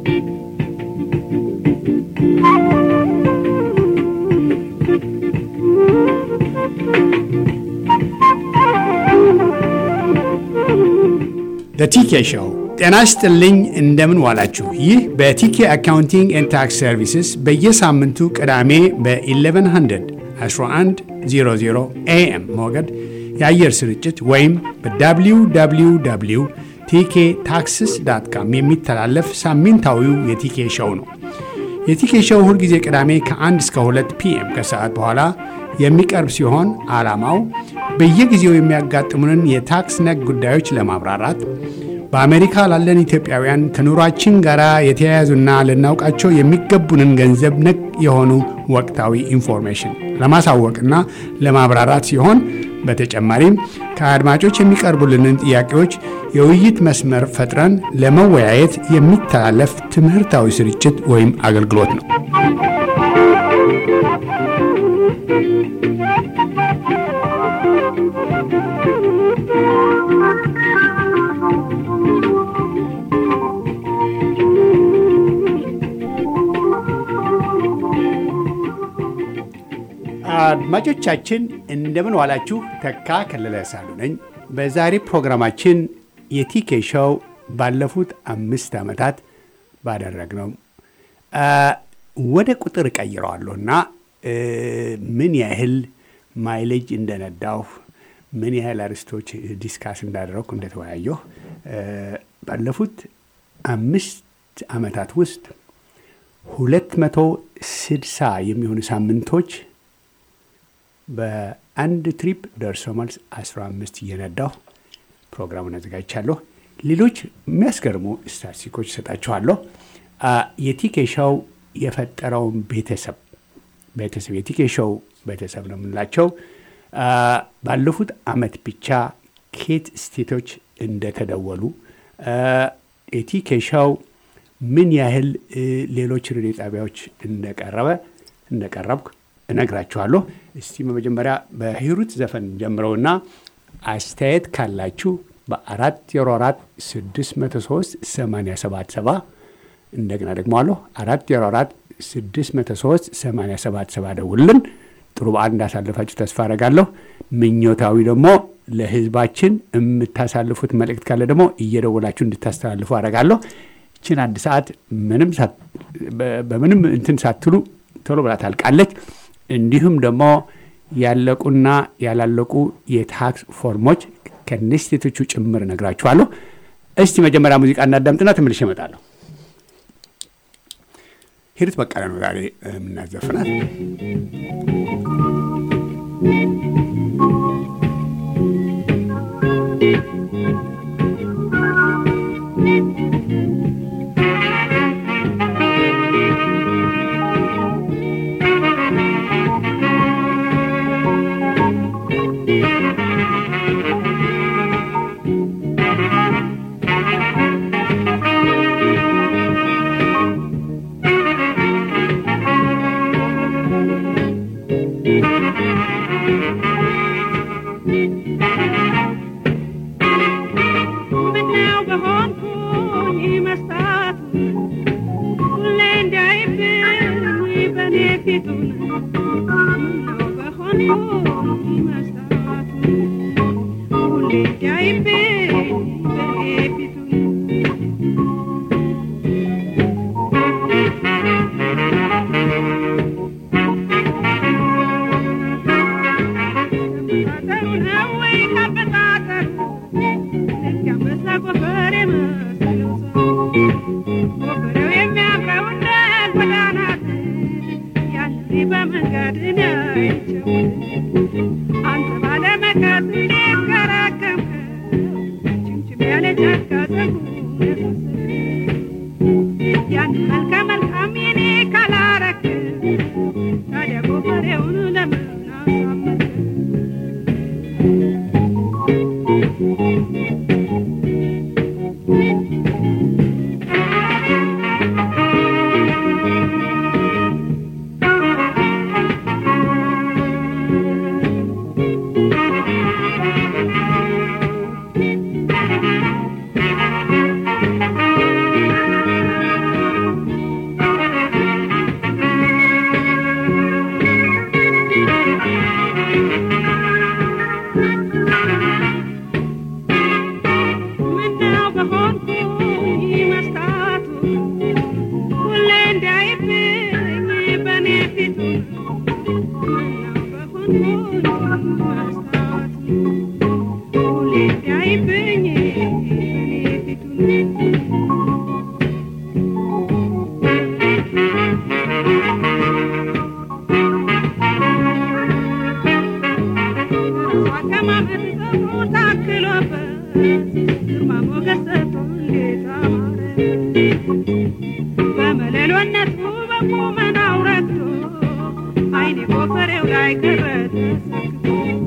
በቲኬ ሾው ጤና ይስጥልኝ። እንደምን ዋላችሁ? ይህ በቲኬ አካውንቲንግ ኤንድ ታክስ ሰርቪስስ በየሳምንቱ ቅዳሜ በ1100 1100 ኤኤም ሞገድ የአየር ስርጭት ወይም በwww ቲኬ ታክስስ ዳት ካም የሚተላለፍ ሳምንታዊው የቲኬ ሾው ነው። የቲኬ ሾው ሁልጊዜ ቅዳሜ ከ1 እስከ 2 ፒኤም ከሰዓት በኋላ የሚቀርብ ሲሆን ዓላማው በየጊዜው የሚያጋጥሙንን የታክስ ነክ ጉዳዮች ለማብራራት በአሜሪካ ላለን ኢትዮጵያውያን ከኑሯችን ጋር የተያያዙና ልናውቃቸው የሚገቡንን ገንዘብ ነክ የሆኑ ወቅታዊ ኢንፎርሜሽን ለማሳወቅና ለማብራራት ሲሆን በተጨማሪም ከአድማጮች የሚቀርቡልንን ጥያቄዎች የውይይት መስመር ፈጥረን ለመወያየት የሚተላለፍ ትምህርታዊ ስርጭት ወይም አገልግሎት ነው። አድማጮቻችን እንደምን ዋላችሁ። ተካ ከለለ ሳሉ ነኝ። በዛሬ ፕሮግራማችን የቲኬ ሾው ባለፉት አምስት ዓመታት ባደረግነው ወደ ቁጥር እቀይረዋለሁ እና ምን ያህል ማይሌጅ እንደነዳሁ ምን ያህል አርስቶች ዲስካስ እንዳደረግኩ እንደተወያየሁ ባለፉት አምስት ዓመታት ውስጥ ሁለት መቶ ስድሳ የሚሆኑ ሳምንቶች በአንድ ትሪፕ ደርሶ መልስ 15 እየነዳሁ ፕሮግራሙን አዘጋጅቻለሁ። ሌሎች የሚያስገርሙ ስታቲስቲኮች እሰጣችኋለሁ። የቲኬሻው የፈጠረውን ቤተሰብ ቤተሰብ የቲኬሻው ቤተሰብ ነው የምንላቸው ባለፉት አመት ብቻ ኬት ስቴቶች እንደተደወሉ የቲኬሻው ምን ያህል ሌሎች ሬዲዮ ጣቢያዎች እንደቀረበ እንደቀረብኩ እነግራችኋለሁ። እስቲ በመጀመሪያ በሂሩት ዘፈን ጀምረውና አስተያየት ካላችሁ በአራት ዜሮ አራት ስድስት መቶ ሶስት ሰማንያ ሰባት ሰባ እንደገና ደግሞ አለሁ አራት ዜሮ አራት ስድስት መቶ ሶስት ሰማንያ ሰባት ሰባ ደውልን። ጥሩ በዓል እንዳሳለፋችሁ ተስፋ አረጋለሁ። ምኞታዊ ደግሞ ለህዝባችን የምታሳልፉት መልእክት ካለ ደግሞ እየደወላችሁ እንድታስተላልፉ አረጋለሁ። ይችን አንድ ሰዓት ምንም በምንም እንትን ሳትሉ ቶሎ ብላ ታልቃለች። እንዲሁም ደግሞ ያለቁና ያላለቁ የታክስ ፎርሞች ከነስቴቶቹ ጭምር እነግራችኋለሁ። እስቲ መጀመሪያ ሙዚቃ እናዳምጥና ተመልሼ እመጣለሁ። ሂሩት በቀለ ነው ዛሬ የምናዘፍናት። በመለሎነቱ በቁመናው ረክቶ አይኔ ጎፈሬው ላይ ቀረ ተሰክቶ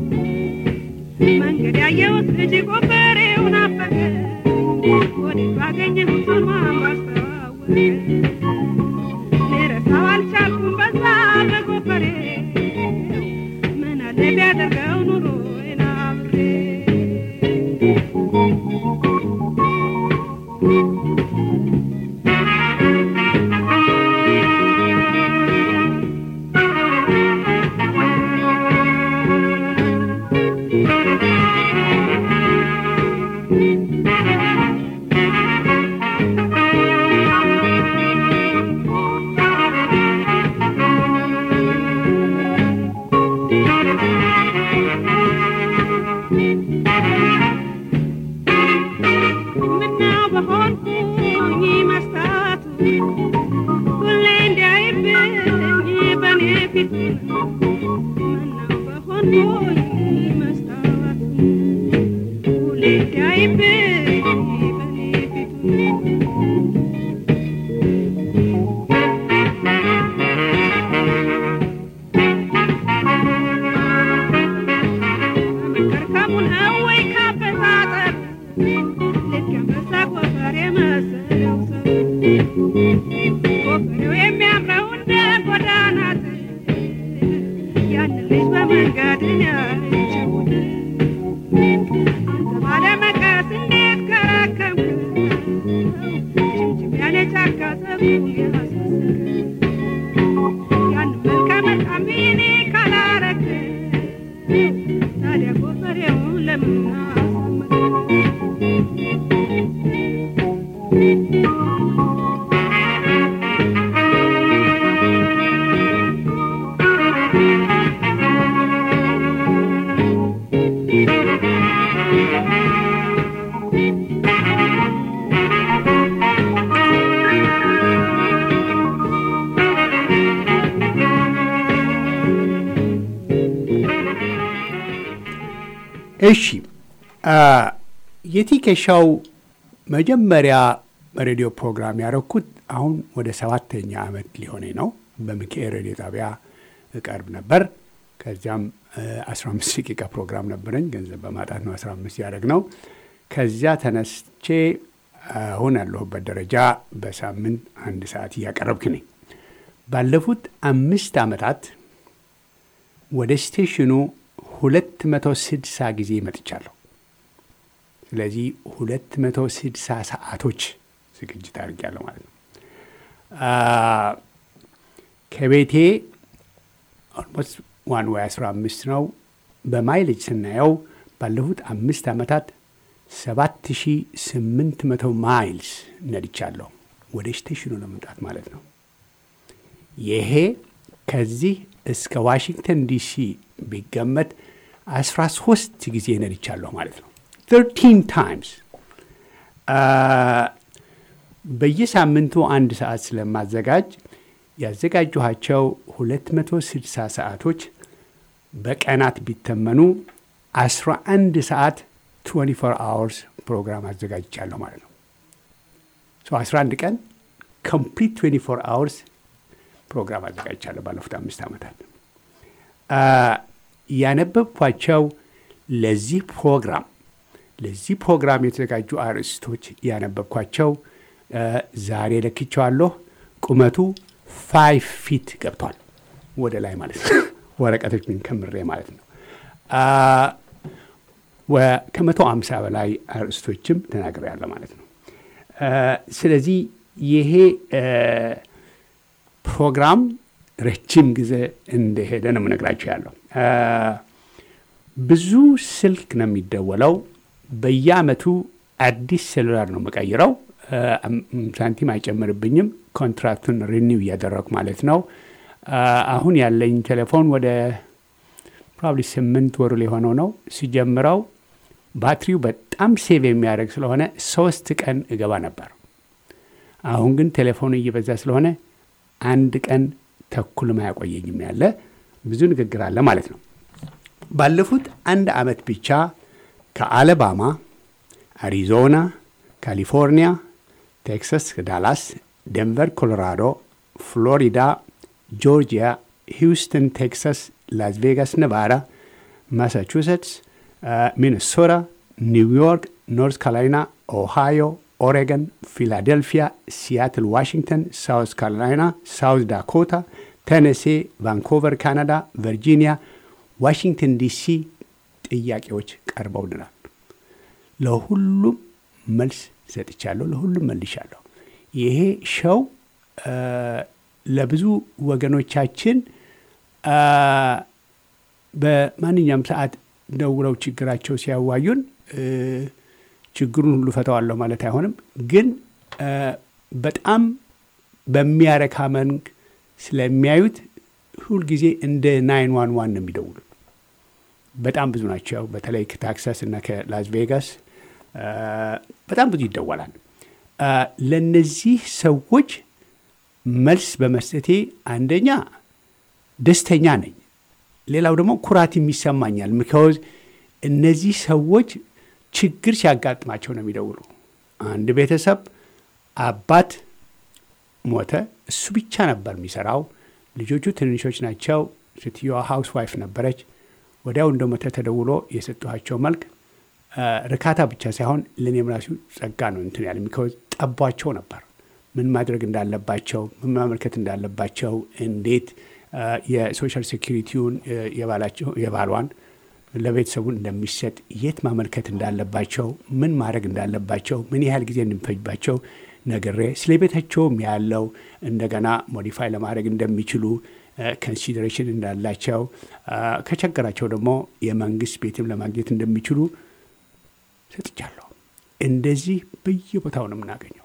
መንገድ ያየሁት ልጅ ጎፈሬው ናፈቀ ወዴት ባገኘሁት ማማ አስተዋወቀ ልረሳው አልቻልኩም በዛ በጎፈሬ ምን አለ ቢያደርገው ኑሮ ናብሬ ምነው በሆንኩኝ መስታወቱ ሁሌ እንዲያይብኝ በኔ ፊት ምነው በሆንኩኝ መስታወቱ ሁሌ እንዲያይብኝ በኔ ፊት መከርከሙ ነው ወይ ካበጣጠር ልክ አንበሳ ጎፈሬ መሰለው ሰው ጎፈሬው የሚያምረው እንደ ጎዳናት ያን ልጅ በመንገድ ያይቸው አንተ ባለመቀስ እንዴት ከረከምክ ችምችም ያለ ጫካ ጸጉሩን ያሳሰረ ያን መልከ መልካም እኔ ካላረክ ታዲያ ጎፈሬውን ለምን አሳመረ እሺ አ፣ የቲኬሻው መጀመሪያ በሬዲዮ ፕሮግራም ያደረኩት አሁን ወደ ሰባተኛ ዓመት ሊሆኔ ነው። በሚካኤል ሬዲዮ ጣቢያ እቀርብ ነበር። ከዚያም አስራ አምስት ደቂቃ ፕሮግራም ነበረኝ። ገንዘብ በማጣት ነው አስራ አምስት ያደረግ ነው። ከዚያ ተነስቼ አሁን ያለሁበት ደረጃ በሳምንት አንድ ሰዓት እያቀረብክ ነኝ። ባለፉት አምስት ዓመታት ወደ ስቴሽኑ ሁለት መቶ ስድሳ ጊዜ መጥቻለሁ። ስለዚህ ሁለት መቶ ስድሳ ሰዓቶች ዝግጅት አድርጌያለሁ ማለት ነው። አ፣ ከቤቴ ኦልሞስት ዋን ወይ አስራ አምስት ነው። በማይሌጅ ስናየው ባለፉት አምስት ዓመታት ሰባት ሺ ስምንት መቶ ማይልስ ነድቻለሁ ወደ ስቴሽኑ ለመምጣት ማለት ነው። ይሄ ከዚህ እስከ ዋሽንግተን ዲሲ ቢገመት አስራ ሶስት ጊዜ ነድቻለሁ ማለት ነው። ተርቲን ታይምስ በየሳምንቱ አንድ ሰዓት ስለማዘጋጅ ያዘጋጀኋቸው 260 ሰዓቶች በቀናት ቢተመኑ 11 ሰዓት 24 አወርስ ፕሮግራም አዘጋጅቻለሁ ማለት ነው። 11 ቀን ኮምፕሊት 24 አወርስ ፕሮግራም አዘጋጅቻለሁ ባለፉት አምስት ዓመታት። ያነበብኳቸው ለዚህ ፕሮግራም ለዚህ ፕሮግራም የተዘጋጁ አርዕስቶች ያነበብኳቸው ዛሬ ለክቸዋለሁ። ቁመቱ ፋይቭ ፊት ገብቷል ወደ ላይ ማለት ነው። ወረቀቶችን ከምሬ ማለት ነው። ከመቶ አምሳ በላይ አርዕስቶችም ተናግሬያለሁ ማለት ነው። ስለዚህ ይሄ ፕሮግራም ረጅም ጊዜ እንደሄደ ነው የምነግራቸው ያለው። ብዙ ስልክ ነው የሚደወለው። በየአመቱ አዲስ ሴሉላር ነው የምቀይረው። ሳንቲም አይጨምርብኝም። ኮንትራክቱን ሪኒው እያደረጉ ማለት ነው። አሁን ያለኝ ቴሌፎን ወደ ፕሮባብሊ ስምንት ወሩ ሊሆነው ነው። ሲጀምረው ባትሪው በጣም ሴቭ የሚያደርግ ስለሆነ ሶስት ቀን እገባ ነበር። አሁን ግን ቴሌፎኑ እየበዛ ስለሆነ አንድ ቀን ተኩልም አያቆየኝም። ያለ ብዙ ንግግር አለ ማለት ነው። ባለፉት አንድ አመት ብቻ ከአለባማ፣ አሪዞና፣ ካሊፎርኒያ፣ ቴክሳስ፣ ዳላስ ደንቨር ኮሎራዶ፣ ፍሎሪዳ፣ ጆርጂያ፣ ሂውስተን ቴክሳስ፣ ላስ ቬጋስ ነቫዳ፣ ማሳቹሴትስ፣ ሚኒሶታ፣ ኒውዮርክ፣ ኖርት ካሮላይና፣ ኦሃዮ፣ ኦሬገን፣ ፊላዴልፊያ፣ ሲያትል ዋሽንግተን፣ ሳውት ካሮላይና፣ ሳውት ዳኮታ፣ ቴነሴ፣ ቫንኮቨር ካናዳ፣ ቨርጂኒያ፣ ዋሽንግተን ዲሲ ጥያቄዎች ቀርበውልናል። ለሁሉም መልስ ሰጥቻለሁ። ለሁሉም መልሻለሁ። ይሄ ሸው ለብዙ ወገኖቻችን በማንኛውም ሰዓት ደውለው ችግራቸው ሲያዋዩን ችግሩን ሁሉ ፈተዋለሁ ማለት አይሆንም፣ ግን በጣም በሚያረካ መንግ ስለሚያዩት ሁልጊዜ እንደ ናይን ዋን ዋን ነው የሚደውሉ። በጣም ብዙ ናቸው። በተለይ ከታክሳስ እና ከላስ ቬጋስ በጣም ብዙ ይደወላል። ለነዚህ ሰዎች መልስ በመስጠቴ አንደኛ ደስተኛ ነኝ። ሌላው ደግሞ ኩራትም ይሰማኛል። ምክንያዝ እነዚህ ሰዎች ችግር ሲያጋጥማቸው ነው የሚደውሉ። አንድ ቤተሰብ አባት ሞተ፣ እሱ ብቻ ነበር የሚሰራው። ልጆቹ ትንሾች ናቸው። ሴትዮዋ ሃውስ ዋይፍ ነበረች። ወዲያው እንደሞተ ተደውሎ የሰጠኋቸው መልክ ርካታ ብቻ ሳይሆን ለእኔም ራሱ ጸጋ ነው እንትን ያለ ሚካዝ ጠቧቸው ነበር። ምን ማድረግ እንዳለባቸው፣ ምን ማመልከት እንዳለባቸው፣ እንዴት የሶሻል ሴኪሪቲውን የባሏን ለቤተሰቡን እንደሚሰጥ የት ማመልከት እንዳለባቸው፣ ምን ማድረግ እንዳለባቸው፣ ምን ያህል ጊዜ እንደሚፈጅባቸው ነግሬ ስለ ቤታቸውም ያለው እንደገና ሞዲፋይ ለማድረግ እንደሚችሉ ኮንሲደሬሽን እንዳላቸው ከቸገራቸው ደግሞ የመንግስት ቤትም ለማግኘት እንደሚችሉ ሰጥቻለሁ። እንደዚህ በየቦታው ነው የምናገኘው።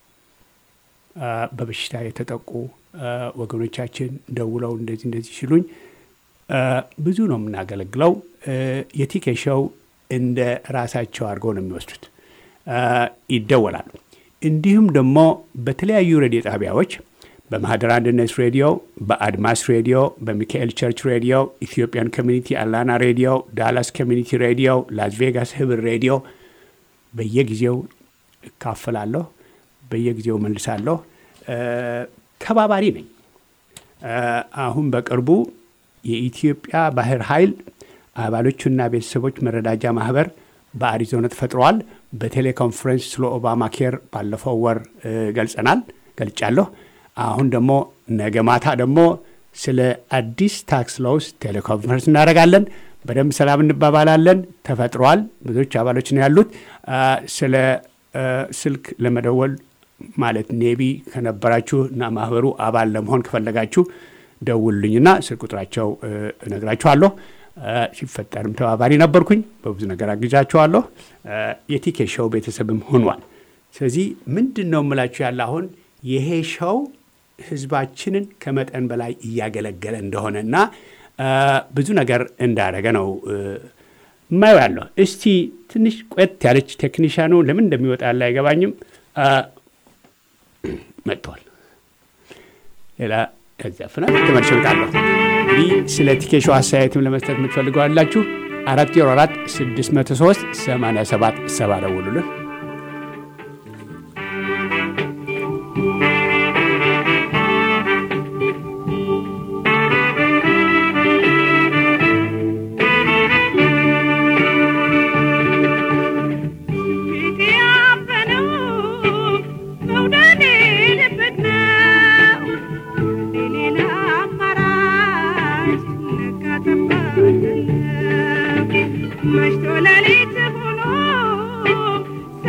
በበሽታ የተጠቁ ወገኖቻችን ደውለው እንደዚህ እንደዚህ ሲሉኝ ብዙ ነው የምናገለግለው። የቲኬሻው እንደ ራሳቸው አድርገው ነው የሚወስዱት። ይደወላሉ። እንዲሁም ደግሞ በተለያዩ ሬዲዮ ጣቢያዎች በማህደር አንድነት ሬዲዮ፣ በአድማስ ሬዲዮ፣ በሚካኤል ቸርች ሬዲዮ፣ ኢትዮጵያን ኮሚኒቲ አላና ሬዲዮ፣ ዳላስ ኮሚኒቲ ሬዲዮ፣ ላስ ቬጋስ ህብር ሬዲዮ በየጊዜው እካፈላለሁ፣ በየጊዜው መልሳለሁ። ተባባሪ ነኝ። አሁን በቅርቡ የኢትዮጵያ ባህር ኃይል አባሎቹና ቤተሰቦች መረዳጃ ማህበር በአሪዞና ተፈጥረዋል። በቴሌኮንፈረንስ ስለ ኦባማ ኬር ባለፈው ወር ገልጸናል ገልጫለሁ። አሁን ደግሞ ነገ ማታ ደግሞ ስለ አዲስ ታክስ ሎውስ ቴሌኮንፈረንስ እናደርጋለን። በደንብ ሰላም እንባባላለን። ተፈጥሯል። ብዙዎች አባሎች ነው ያሉት። ስለ ስልክ ለመደወል ማለት ኔቢ ከነበራችሁ እና ማህበሩ አባል ለመሆን ከፈለጋችሁ ደውሉልኝና ስልክ ቁጥራቸው እነግራችኋለሁ። ሲፈጠርም ተባባሪ ነበርኩኝ። በብዙ ነገር አግዛችኋለሁ። የቲኬ ሾው ቤተሰብም ሆኗል። ስለዚህ ምንድን ነው የምላችሁ ያለ አሁን ይሄ ሾው ህዝባችንን ከመጠን በላይ እያገለገለ እንደሆነ እና ብዙ ነገር እንዳደረገ ነው የማየው ያለሁ። እስቲ ትንሽ ቆየት ያለች ቴክኒሻኑ ለምን እንደሚወጣ ያለ አይገባኝም። መጥተዋል። ሌላ ከዚያ ፍና ተመልሼ እመጣለሁ። እንግዲህ ስለ ቲኬሾ አስተያየትም ለመስጠት የምትፈልገው አላችሁ አራት ዜሮ አራት ስድስት መቶ ሶስት ሰማንያ ሰባት ሰባ ደውሉልን። መሽቶ ሌሊት ሆኖ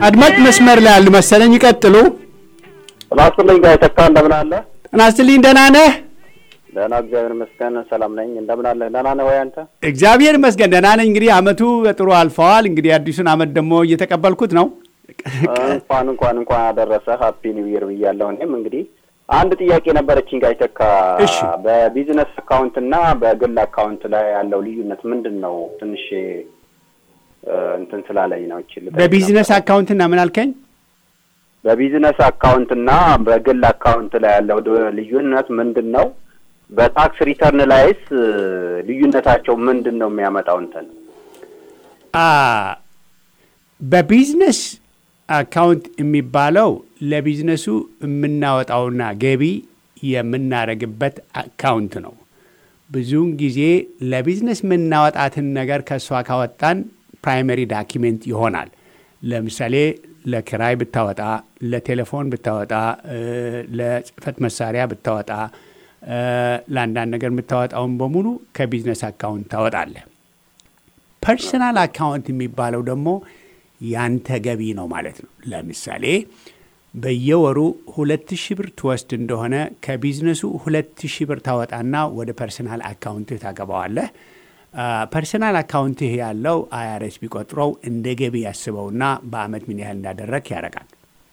አድማጭ መስመር ላይ ያሉ መሰለኝ። ይቀጥሉ። ላስልኝ ጋር የተካ እንደምን አለ? ጤና ይስጥልኝ። ደህና ነህ? ደህና እግዚአብሔር ይመስገን ሰላም ነኝ። እንደምን አለ? ደህና ነህ ወይ አንተ? እግዚአብሔር ይመስገን ደህና ነኝ። እንግዲህ አመቱ በጥሩ አልፈዋል። እንግዲህ አዲሱን አመት ደግሞ እየተቀበልኩት ነው። እንኳን እንኳን እንኳን አደረሰ ሀፒ ኒው ይር ብያለሁ። እኔም እንግዲህ አንድ ጥያቄ ነበረችኝ ጋር የተካ እሺ። በቢዝነስ አካውንት እና በግል አካውንት ላይ ያለው ልዩነት ምንድን ነው? ትንሽ እ፣ እንትን ስላለኝ ነው። ይችል በቢዝነስ አካውንትና ምን አልከኝ? በቢዝነስ አካውንት እና በግል አካውንት ላይ ያለው ድ- ልዩነት ምንድን ነው? በታክስ ሪተርን ላይስ እ፣ ልዩነታቸው ምንድን ነው የሚያመጣው እንትን አ በቢዝነስ አካውንት የሚባለው ለቢዝነሱ የምናወጣውና ገቢ የምናደርግበት አካውንት ነው። ብዙውን ጊዜ ለቢዝነስ የምናወጣትን ነገር ከእሷ ካወጣን ፕራይመሪ ዳኪሜንት ይሆናል። ለምሳሌ ለኪራይ ብታወጣ፣ ለቴሌፎን ብታወጣ፣ እ፣ ለጽህፈት መሳሪያ ብታወጣ፣ እ፣ ለአንዳንድ ነገር የምታወጣውን በሙሉ ከቢዝነስ አካውንት ታወጣለህ። ፐርሰናል አካውንት የሚባለው ደግሞ ያንተ ገቢ ነው ማለት ነው። ለምሳሌ በየወሩ ሁለት ሺህ ብር ትወስድ እንደሆነ ከቢዝነሱ ሁለት ሺህ ብር ታወጣና ወደ ፐርሰናል አካውንትህ ታገባዋለህ። አ፣ ፐርሰናል አካውንትህ ያለው አይአርኤስ ቢቆጥረው እንደ ገቢ ያስበውና በአመት ምን ያህል እንዳደረግ ያደርጋል።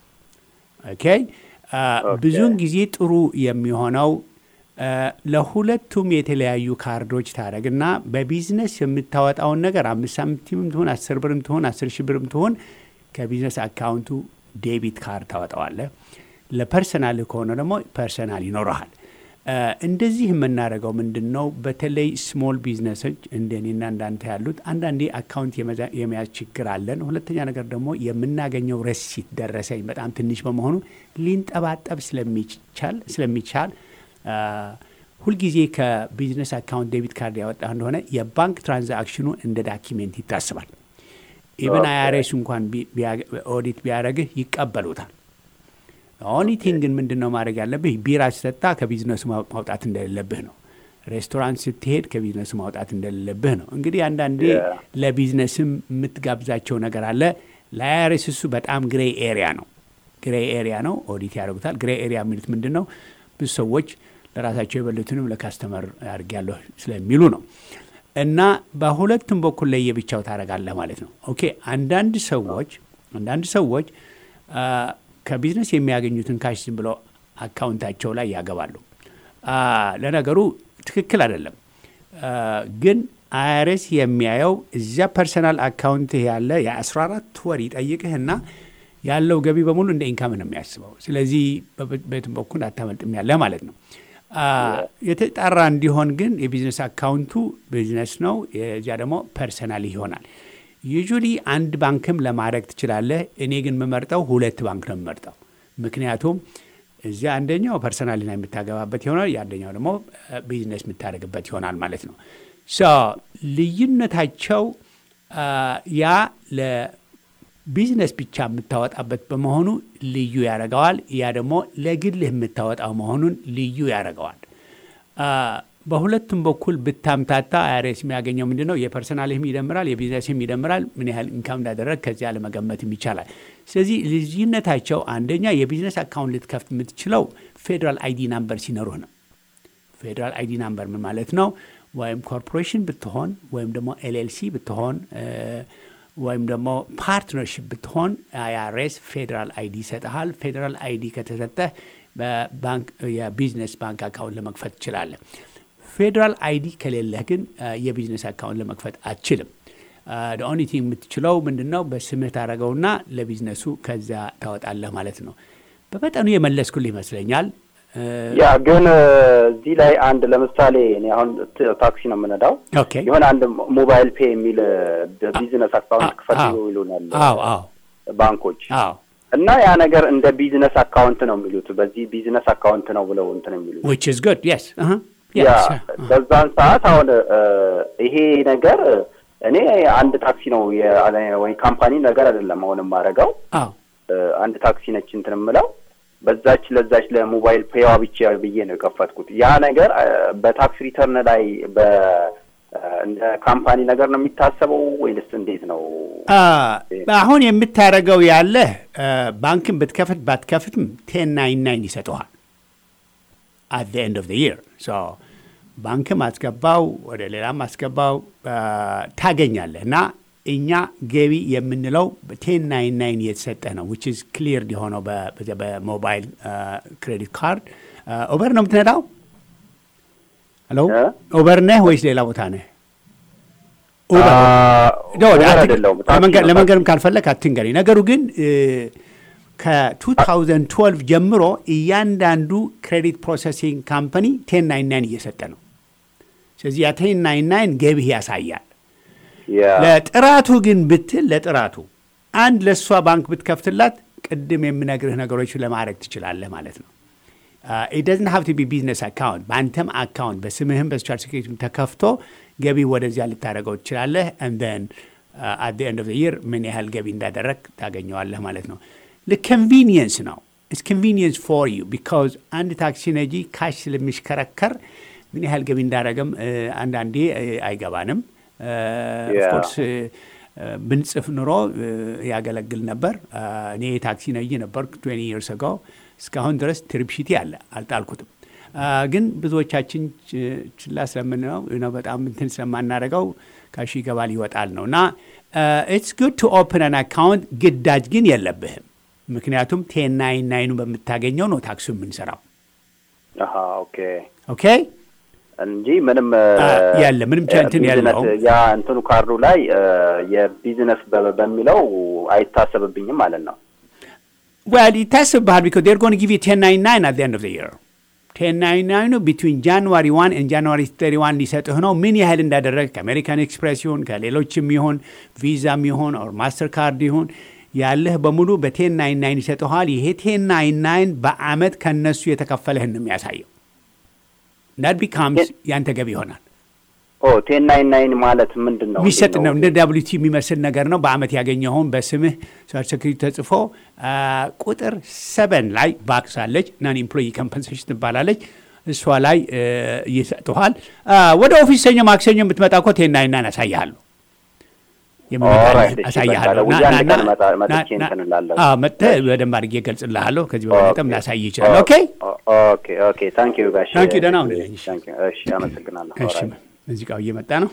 ኦኬ አ፣ ብዙውን ጊዜ ጥሩ የሚሆነው አ፣ ለሁለቱም የተለያዩ ካርዶች ታደረግና በቢዝነስ የምታወጣውን ነገር አምስት ሳንቲምም ትሆን አስር ብርም ትሆን አስር ሺህ ብርም ትሆን ከቢዝነስ አካውንቱ ዴቢት ካርድ ታወጣዋለህ። ለፐርሰናል ከሆነ ደግሞ ፐርሰናል ይኖረሃል። አ፣ እንደዚህ የምናደርገው ምንድን ነው? በተለይ ስሞል ቢዝነሶች እንደኔና እንዳንተ ያሉት አንዳንዴ አካውንት የመዛ- የመያዝ ችግር አለን። ሁለተኛ ነገር ደግሞ የምናገኘው ረሲት ደረሰኝ በጣም ትንሽ በመሆኑ ሊንጠባጠብ ስለሚቻል ስለሚቻል አ፣ ሁልጊዜ ከቢዝነስ አካውንት ዴቢት ካርድ ያወጣ እንደሆነ የባንክ ትራንዛክሽኑ እንደ ዳኪሜንት ይታስባል። ኢቨን አይአርኤስ እንኳን ቢ- ቢያ- ኦዲት ቢያደርግህ ይቀበሉታል። ኦኒቲንግ ግን ምንድን ነው ማድረግ ያለብህ? ቢራ ሲጠጣ ከቢዝነሱ ማው- ማውጣት እንደሌለብህ ነው። ሬስቶራንት ስትሄድ ከቢዝነሱ ማውጣት እንደሌለብህ ነው። እንግዲህ አንዳንዴ Yeah. ለቢዝነስም የምትጋብዛቸው ነገር አለ። ለአይአርኤስ እሱ በጣም ግሬ ኤሪያ ነው። ግሬ ኤሪያ ነው። ኦዲት ያደርጉታል። ግሬ ኤሪያ የሚሉት ምንድን ነው? ብዙ ሰዎች ለራሳቸው የበሉትንም ለካስተመር አድርጊያለሁ ስለሚሉ ነው። እና በሁለቱም በኩል ለየብቻው ታደርጋለህ ማለት ነው። ኦኬ አንዳንድ ሰዎች አንዳንድ ሰዎች አ፣ ከቢዝነስ የሚያገኙትን ካሽ ዝም ብለው አካውንታቸው ላይ ያገባሉ። አ፣ ለነገሩ ትክክል አይደለም። አ፣ ግን አይአርኤስ የሚያየው እዚያ ፐርሰናል አካውንት ያለ የ14 ወር ይጠይቅህና ያለው ገቢ በሙሉ እንደ ኢንካም ነው የሚያስበው። ስለዚህ በበ- በየትም በኩል አታመልጥም ያለ ማለት ነው። አ፣ የተጣራ እንዲሆን ግን የቢዝነስ አካውንቱ ቢዝነስ ነው፣ የዚያ ደግሞ ፐርሰናል ይሆናል። ዩጁሊ አንድ ባንክም ለማድረግ ትችላለህ። እኔ ግን የምመርጠው ሁለት ባንክ ነው የምመርጠው። ምክንያቱም እዚያ አንደኛው ፐርሰናልና የምታገባበት ይሆናል፣ የአንደኛው ደግሞ ቢዝነስ የምታደርግበት ይሆናል ማለት ነው። ሶ ልዩነታቸው አ፣ ያ ለቢዝነስ ብቻ የምታወጣበት በመሆኑ ልዩ ያደርገዋል። ያ ደግሞ ለግልህ የምታወጣው መሆኑን ልዩ ያደርገዋል። አ፣ በሁለቱም በኩል ብታምታታ አይአርኤስ የሚያገኘው ምንድን ነው? የፐርሰናልህም ይደምራል፣ የቢዝነስም ይደምራል። ምን ያህል ኢንካም እንዳደረግ ከዚያ ለመገመትም ይቻላል። ስለዚህ ልዩነታቸው አንደኛ የቢዝነስ አካውንት ልትከፍት የምትችለው ፌዴራል አይዲ ናምበር ሲኖሩህ ነው። ፌዴራል አይዲ ናምበር ምን ማለት ነው? ወይም ኮርፖሬሽን ብትሆን ወይም ደግሞ ኤልኤልሲ ብትሆን እ፣ ወይም ደግሞ ፓርትነርሽፕ ብትሆን አይአርኤስ ፌዴራል አይዲ ይሰጥሃል። ፌዴራል አይዲ ከተሰጠህ በባንክ የቢዝነስ ባንክ አካውንት ለመክፈት ትችላለህ። ፌዴራል አይዲ ከሌለህ ግን እ፣ የቢዝነስ አካውንት ለመክፈት አትችልም። ኦንሊ ቲንግ የምትችለው ምንድን ነው? በስምህ ታደረገውና ለቢዝነሱ ከዚያ ታወጣለህ ማለት ነው። በመጠኑ የመለስኩልህ ይመስለኛል። እ፣ ያ ግን እ፣ እዚህ ላይ አንድ ለምሳሌ እኔ አሁን ት- ታክሲ ነው የምነዳው ኦኬ የሆነ አንድ ሞባይል ፔ የሚል ቢዝነስ አካውንት ክፈት አዎ። ይሉናል አዎ አዎ ባንኮች አዎ እና ያ ነገር እንደ ቢዝነስ አካውንት ነው የሚሉት። በዚህ ቢዝነስ አካውንት ነው ብለው እንትን የሚሉት which is good yes uh-huh. ያ yes uh-huh. በዛን ሰዓት አሁን እ፣ ይሄ ነገር እኔ አንድ ታክሲ ነው የ- ወይ ካምፓኒ ነገር አይደለም አሁን የማደርገው አዎ እ፣ አንድ ታክሲ ነች እንትን የምለው በዛች ለዛች ለሞባይል ፔዋ ብቻ ብዬ ነው የከፈትኩት። ያ ነገር እ፣ በታክስ ሪተርን ላይ እንደ ካምፓኒ ነገር ነው የሚታሰበው ወይንስ እንዴት ነው? አሁን የምታደርገው ያለህ ባንክን ብትከፍት ባትከፍትም ቴን ናይን ናይን ይሰጠዋል አት ዘ ኤንድ ኦፍ ዘ ይር ባንክም አስገባው ወደ ሌላም አስገባው ታገኛለህ እና እኛ ገቢ የምንለው ቴን ናይን ናይን እየተሰጠ ነው ዊች ኢዝ ክሊር የሆነው በሞባይል ክሬዲት ካርድ ኦቨር ነው የምትነዳው ሄሎ ኡበር ነህ ወይስ ሌላ ቦታ ነህ ለመንገድም ካልፈለግ አትንገረኝ ነገሩ ግን ከ2012 ጀምሮ እያንዳንዱ ክሬዲት ፕሮሰሲንግ ካምፓኒ ቴን ናይን ናይን እየሰጠ ነው ስለዚህ ያ ቴን ናይን ናይን ገቢህ ያሳያል ለጥራቱ ግን ብትል ለጥራቱ አንድ ለእሷ ባንክ ብትከፍትላት ቅድም የምነግርህ ነገሮች ለማድረግ ትችላለህ ማለት ነው ኢደዝን ሀብ ቢ ቢዝነስ አካውንት በአንተም አካውንት በስምህም በሶሻል ሴኩሪቲ ተከፍቶ ገቢ ወደዚያ ልታደረገው ትችላለህ ንን አት ኤንድ ኦፍ ይር ምን ያህል ገቢ እንዳደረግ ታገኘዋለህ ማለት ነው ለኮንቪኒየንስ ነው ኢስ ኮንቪኒየንስ ፎር ዩ ቢካዝ አንድ ታክሲ ነጂ ካሽ ስለሚሽከረከር ምን ያህል ገቢ እንዳደረገም አንዳንዴ አይገባንም ኦፍኮርስ ብንጽፍ ኑሮ ያገለግል ነበር እኔ ታክሲ ነጂ ነበር ትዌንቲ ይርስ አጎ እስካሁን ድረስ ትሪፕሺቲ አለ አልጣልኩትም ግን ብዙዎቻችን ችላ ስለምንለው ነው በጣም እንትን ስለማናደረገው ካሽ ይገባል ይወጣል ነው እና ኢትስ ጉድ ቱ ኦፕን አን አካውንት ግዳጅ ግን የለብህም ምክንያቱም ቴን ናይን ናይኑ በምታገኘው ነው ታክሱ የምንሰራው ኦኬ ኦኬ እንጂ ምንም ያለ ምንም እንትን ያለው ያ እንትኑ ካርዱ ላይ የቢዝነስ በሚለው አይታሰብብኝም ማለት ነው Well, it ይታስብሃል because they're going to give you 1099 at the end of the year. 1099 ቢትዊን ጃንዋሪ 1 and ጃንዋሪ 31 ሊሰጥህ ነው። ምን ያህል እንዳደረግ ከአሜሪካን ኤክስፕሬስ ይሁን ከሌሎችም ይሁን ቪዛም ይሁን ኦር ማስተር ካርድ ይሁን ያለህ በሙሉ በቴን ናይን ናይን ይሰጠኋል። ይሄ ቴን ናይን ናይን በአመት ከነሱ የተከፈለህን ነው የሚያሳየው። ዳት ቢካምስ ያንተ ገቢ ይሆናል። ቴን ናይን ናይን ማለት ምንድን ነው? የሚሰጥ ነው። እንደ ዳብሊቲ የሚመስል ነገር ነው። በአመት ያገኘኸውን በስምህ ሶሻል ሴኩሪቲ ተጽፎ ቁጥር ሰበን ላይ ባክስ አለች ናን ኤምፕሎይ ኮምፐንሴሽን ትባላለች። እሷ ላይ ይሰጥኋል። ወደ ኦፊስ ሰኞ ማክሰኞ የምትመጣ እኮ ቴን ናይን ናይን አሳይሃለሁ አሳይሃለሁ። መጥተህ በደንብ አድርጌ እገልጽልሃለሁ። ከዚህ በበለጠም ላሳይ ይችላል። ኦኬ ኦኬ ኦኬ። ታንክ ዩ ጋሽ ታንክ ዩ። ደህና ሁን። እሺ፣ አመሰግናለሁ። እሺ፣ ሙዚቃው እየመጣ ነው።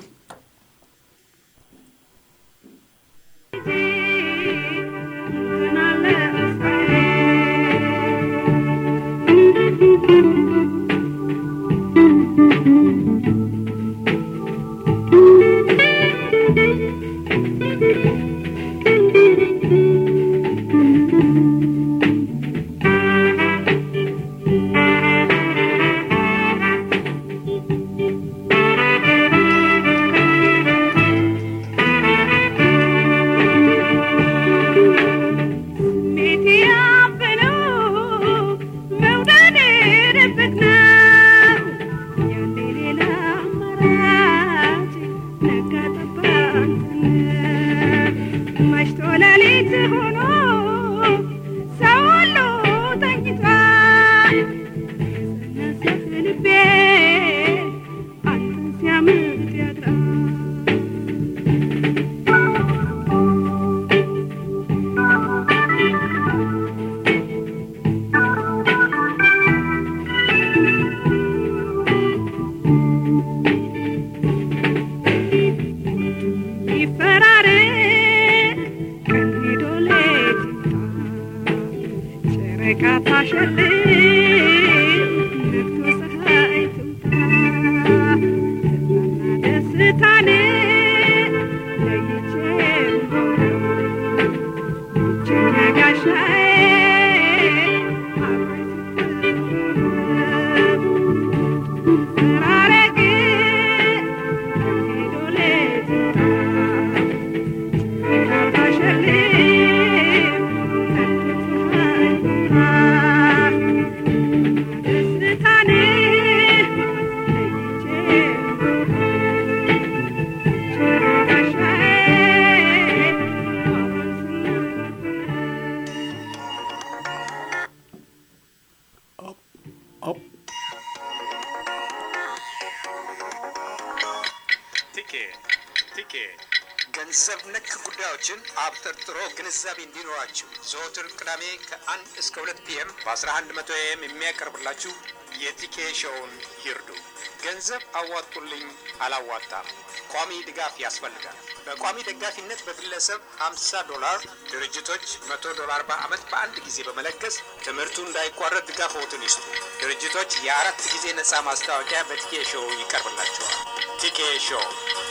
ሁኔታዎችን አብጠርጥሮ ግንዛቤ እንዲኖራችሁ ዘወትር ቅዳሜ ከአንድ እስከ ሁለት ፒኤም በ1100 ኤም የሚያቀርብላችሁ የቲኬ ሾውን ይርዱ። ገንዘብ አዋጡልኝ አላዋጣም፣ ቋሚ ድጋፍ ያስፈልጋል። በቋሚ ደጋፊነት በግለሰብ 50 ዶላር፣ ድርጅቶች 100 ዶላር በዓመት በአንድ ጊዜ በመለገስ ትምህርቱ እንዳይቋረጥ ድጋፍዎትን ይስጡ። ድርጅቶች የአራት ጊዜ ነፃ ማስታወቂያ በቲኬ ሾው ይቀርብላቸዋል። ቲኬ ሾው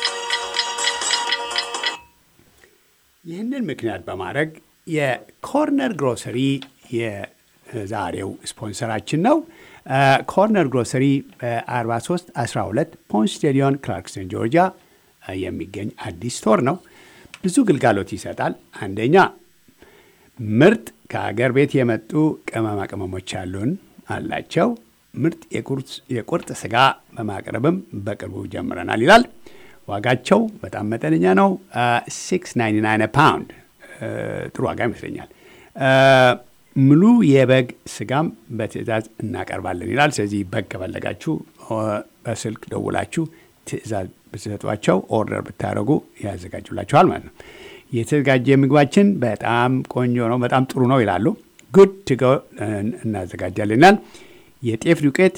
ይህንን ምክንያት በማድረግ የኮርነር ግሮሰሪ የዛሬው ስፖንሰራችን ነው። ኮርነር ግሮሰሪ በ43 12 ፖንስ ስቴዲዮን ክላርክሰን ጆርጂያ የሚገኝ አዲስ ስቶር ነው። ብዙ ግልጋሎት ይሰጣል። አንደኛ ምርጥ ከሀገር ቤት የመጡ ቅመማ ቅመሞች ያሉን አላቸው። ምርጥ የቁርጥ ስጋ በማቅረብም በቅርቡ ጀምረናል ይላል። ዋጋቸው በጣም መጠነኛ ነው። 699 ፓውንድ ጥሩ ዋጋ ይመስለኛል። ሙሉ የበግ ስጋም በትዕዛዝ እናቀርባለን ይላል። ስለዚህ በግ ከፈለጋችሁ በስልክ ደውላችሁ ትዕዛዝ ብትሰጧቸው ኦርደር ብታደረጉ ያዘጋጁላችኋል ማለት ነው። የተዘጋጀ ምግባችን በጣም ቆንጆ ነው፣ በጣም ጥሩ ነው ይላሉ። ጉድ ትጎ እናዘጋጃለን ይላል። የጤፍ ዱቄት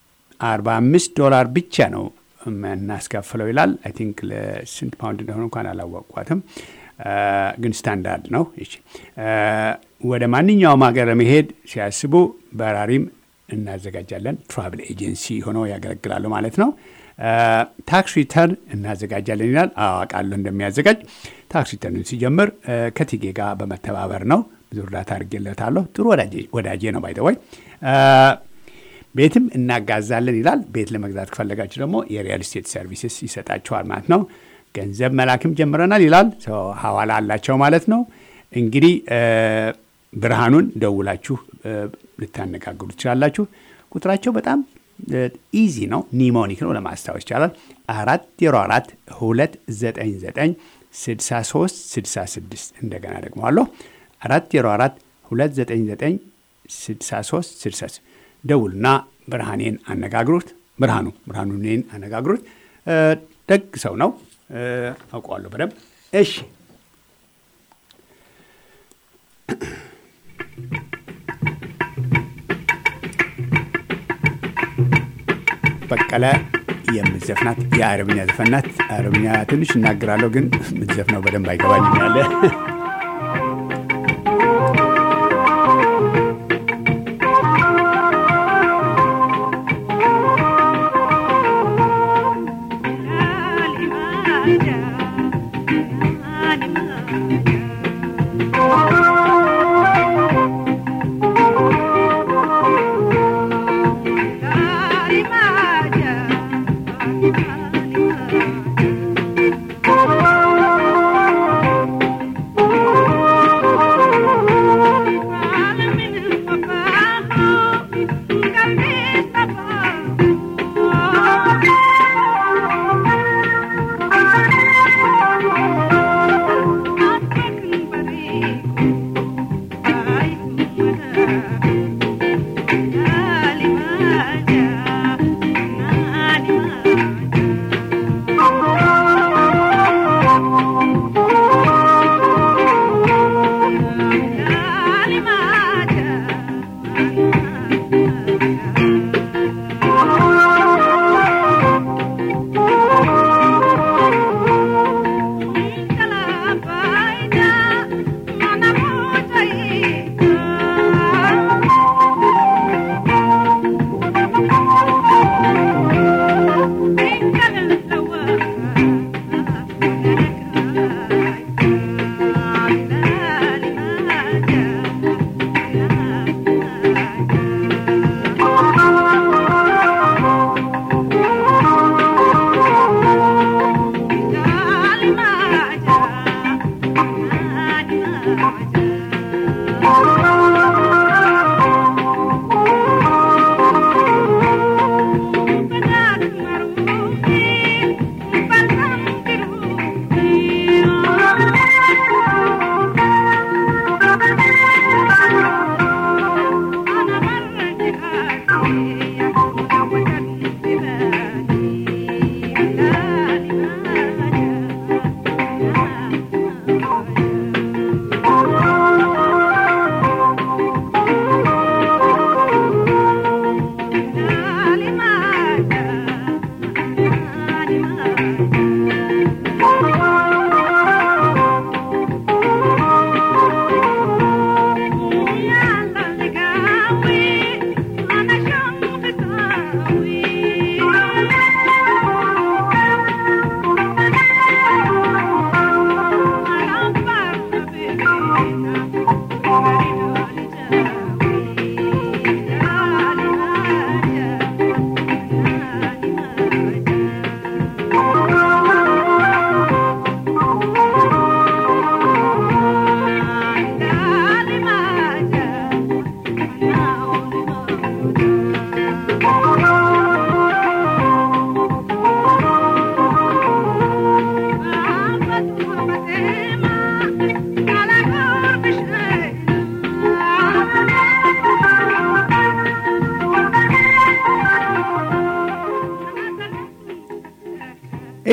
45 ዶላር ብቻ ነው እናስከፍለው ይላል። አይ ቲንክ ለስንት ፓውንድ እንደሆነ እንኳን አላወቅኳትም፣ ግን ስታንዳርድ ነው። እሺ ወደ ማንኛውም ሀገር ለመሄድ ሲያስቡ በራሪም እናዘጋጃለን። ትራቭል ኤጀንሲ ሆነው ያገለግላሉ ማለት ነው። ታክስ ሪተርን እናዘጋጃለን ይላል። አዋቃለሁ እንደሚያዘጋጅ። ታክስ ሪተርን ሲጀምር ከቲጌ ጋር በመተባበር ነው። ብዙ እርዳታ አድርጌለታለሁ። ጥሩ ወዳጄ ነው ባይተወይ ቤትም እናጋዛለን ይላል። ቤት ለመግዛት ከፈለጋችሁ ደግሞ የሪያል ስቴት ሰርቪስስ ይሰጣችኋል ማለት ነው። ገንዘብ መላክም ጀምረናል ይላል። ሀዋላ አላቸው ማለት ነው። እንግዲህ ብርሃኑን ደውላችሁ ልታነጋግሩ ትችላላችሁ። ቁጥራቸው በጣም ኢዚ ነው፣ ኒሞኒክ ነው፣ ለማስታወስ ይቻላል። አራት ዜሮ አራት ሁለት ዘጠኝ ዘጠኝ ስድሳ ሶስት ስድሳ ስድስት እንደገና ደግመዋለሁ። አራት ዜሮ አራት ሁለት ዘጠኝ ዘጠኝ ስድሳ ሶስት ስድሳ ስድስት ደውልና ብርሃኔን አነጋግሩት። ብርሃኑ ብርሃኑ እኔን አነጋግሩት። ደግ ሰው ነው፣ አውቀዋለሁ በደንብ። እሺ በቀለ የምትዘፍናት የአረብኛ ዘፈናት። አረብኛ ትንሽ እናገራለሁ፣ ግን የምትዘፍነው በደንብ አይገባኝም ያለ Thank you.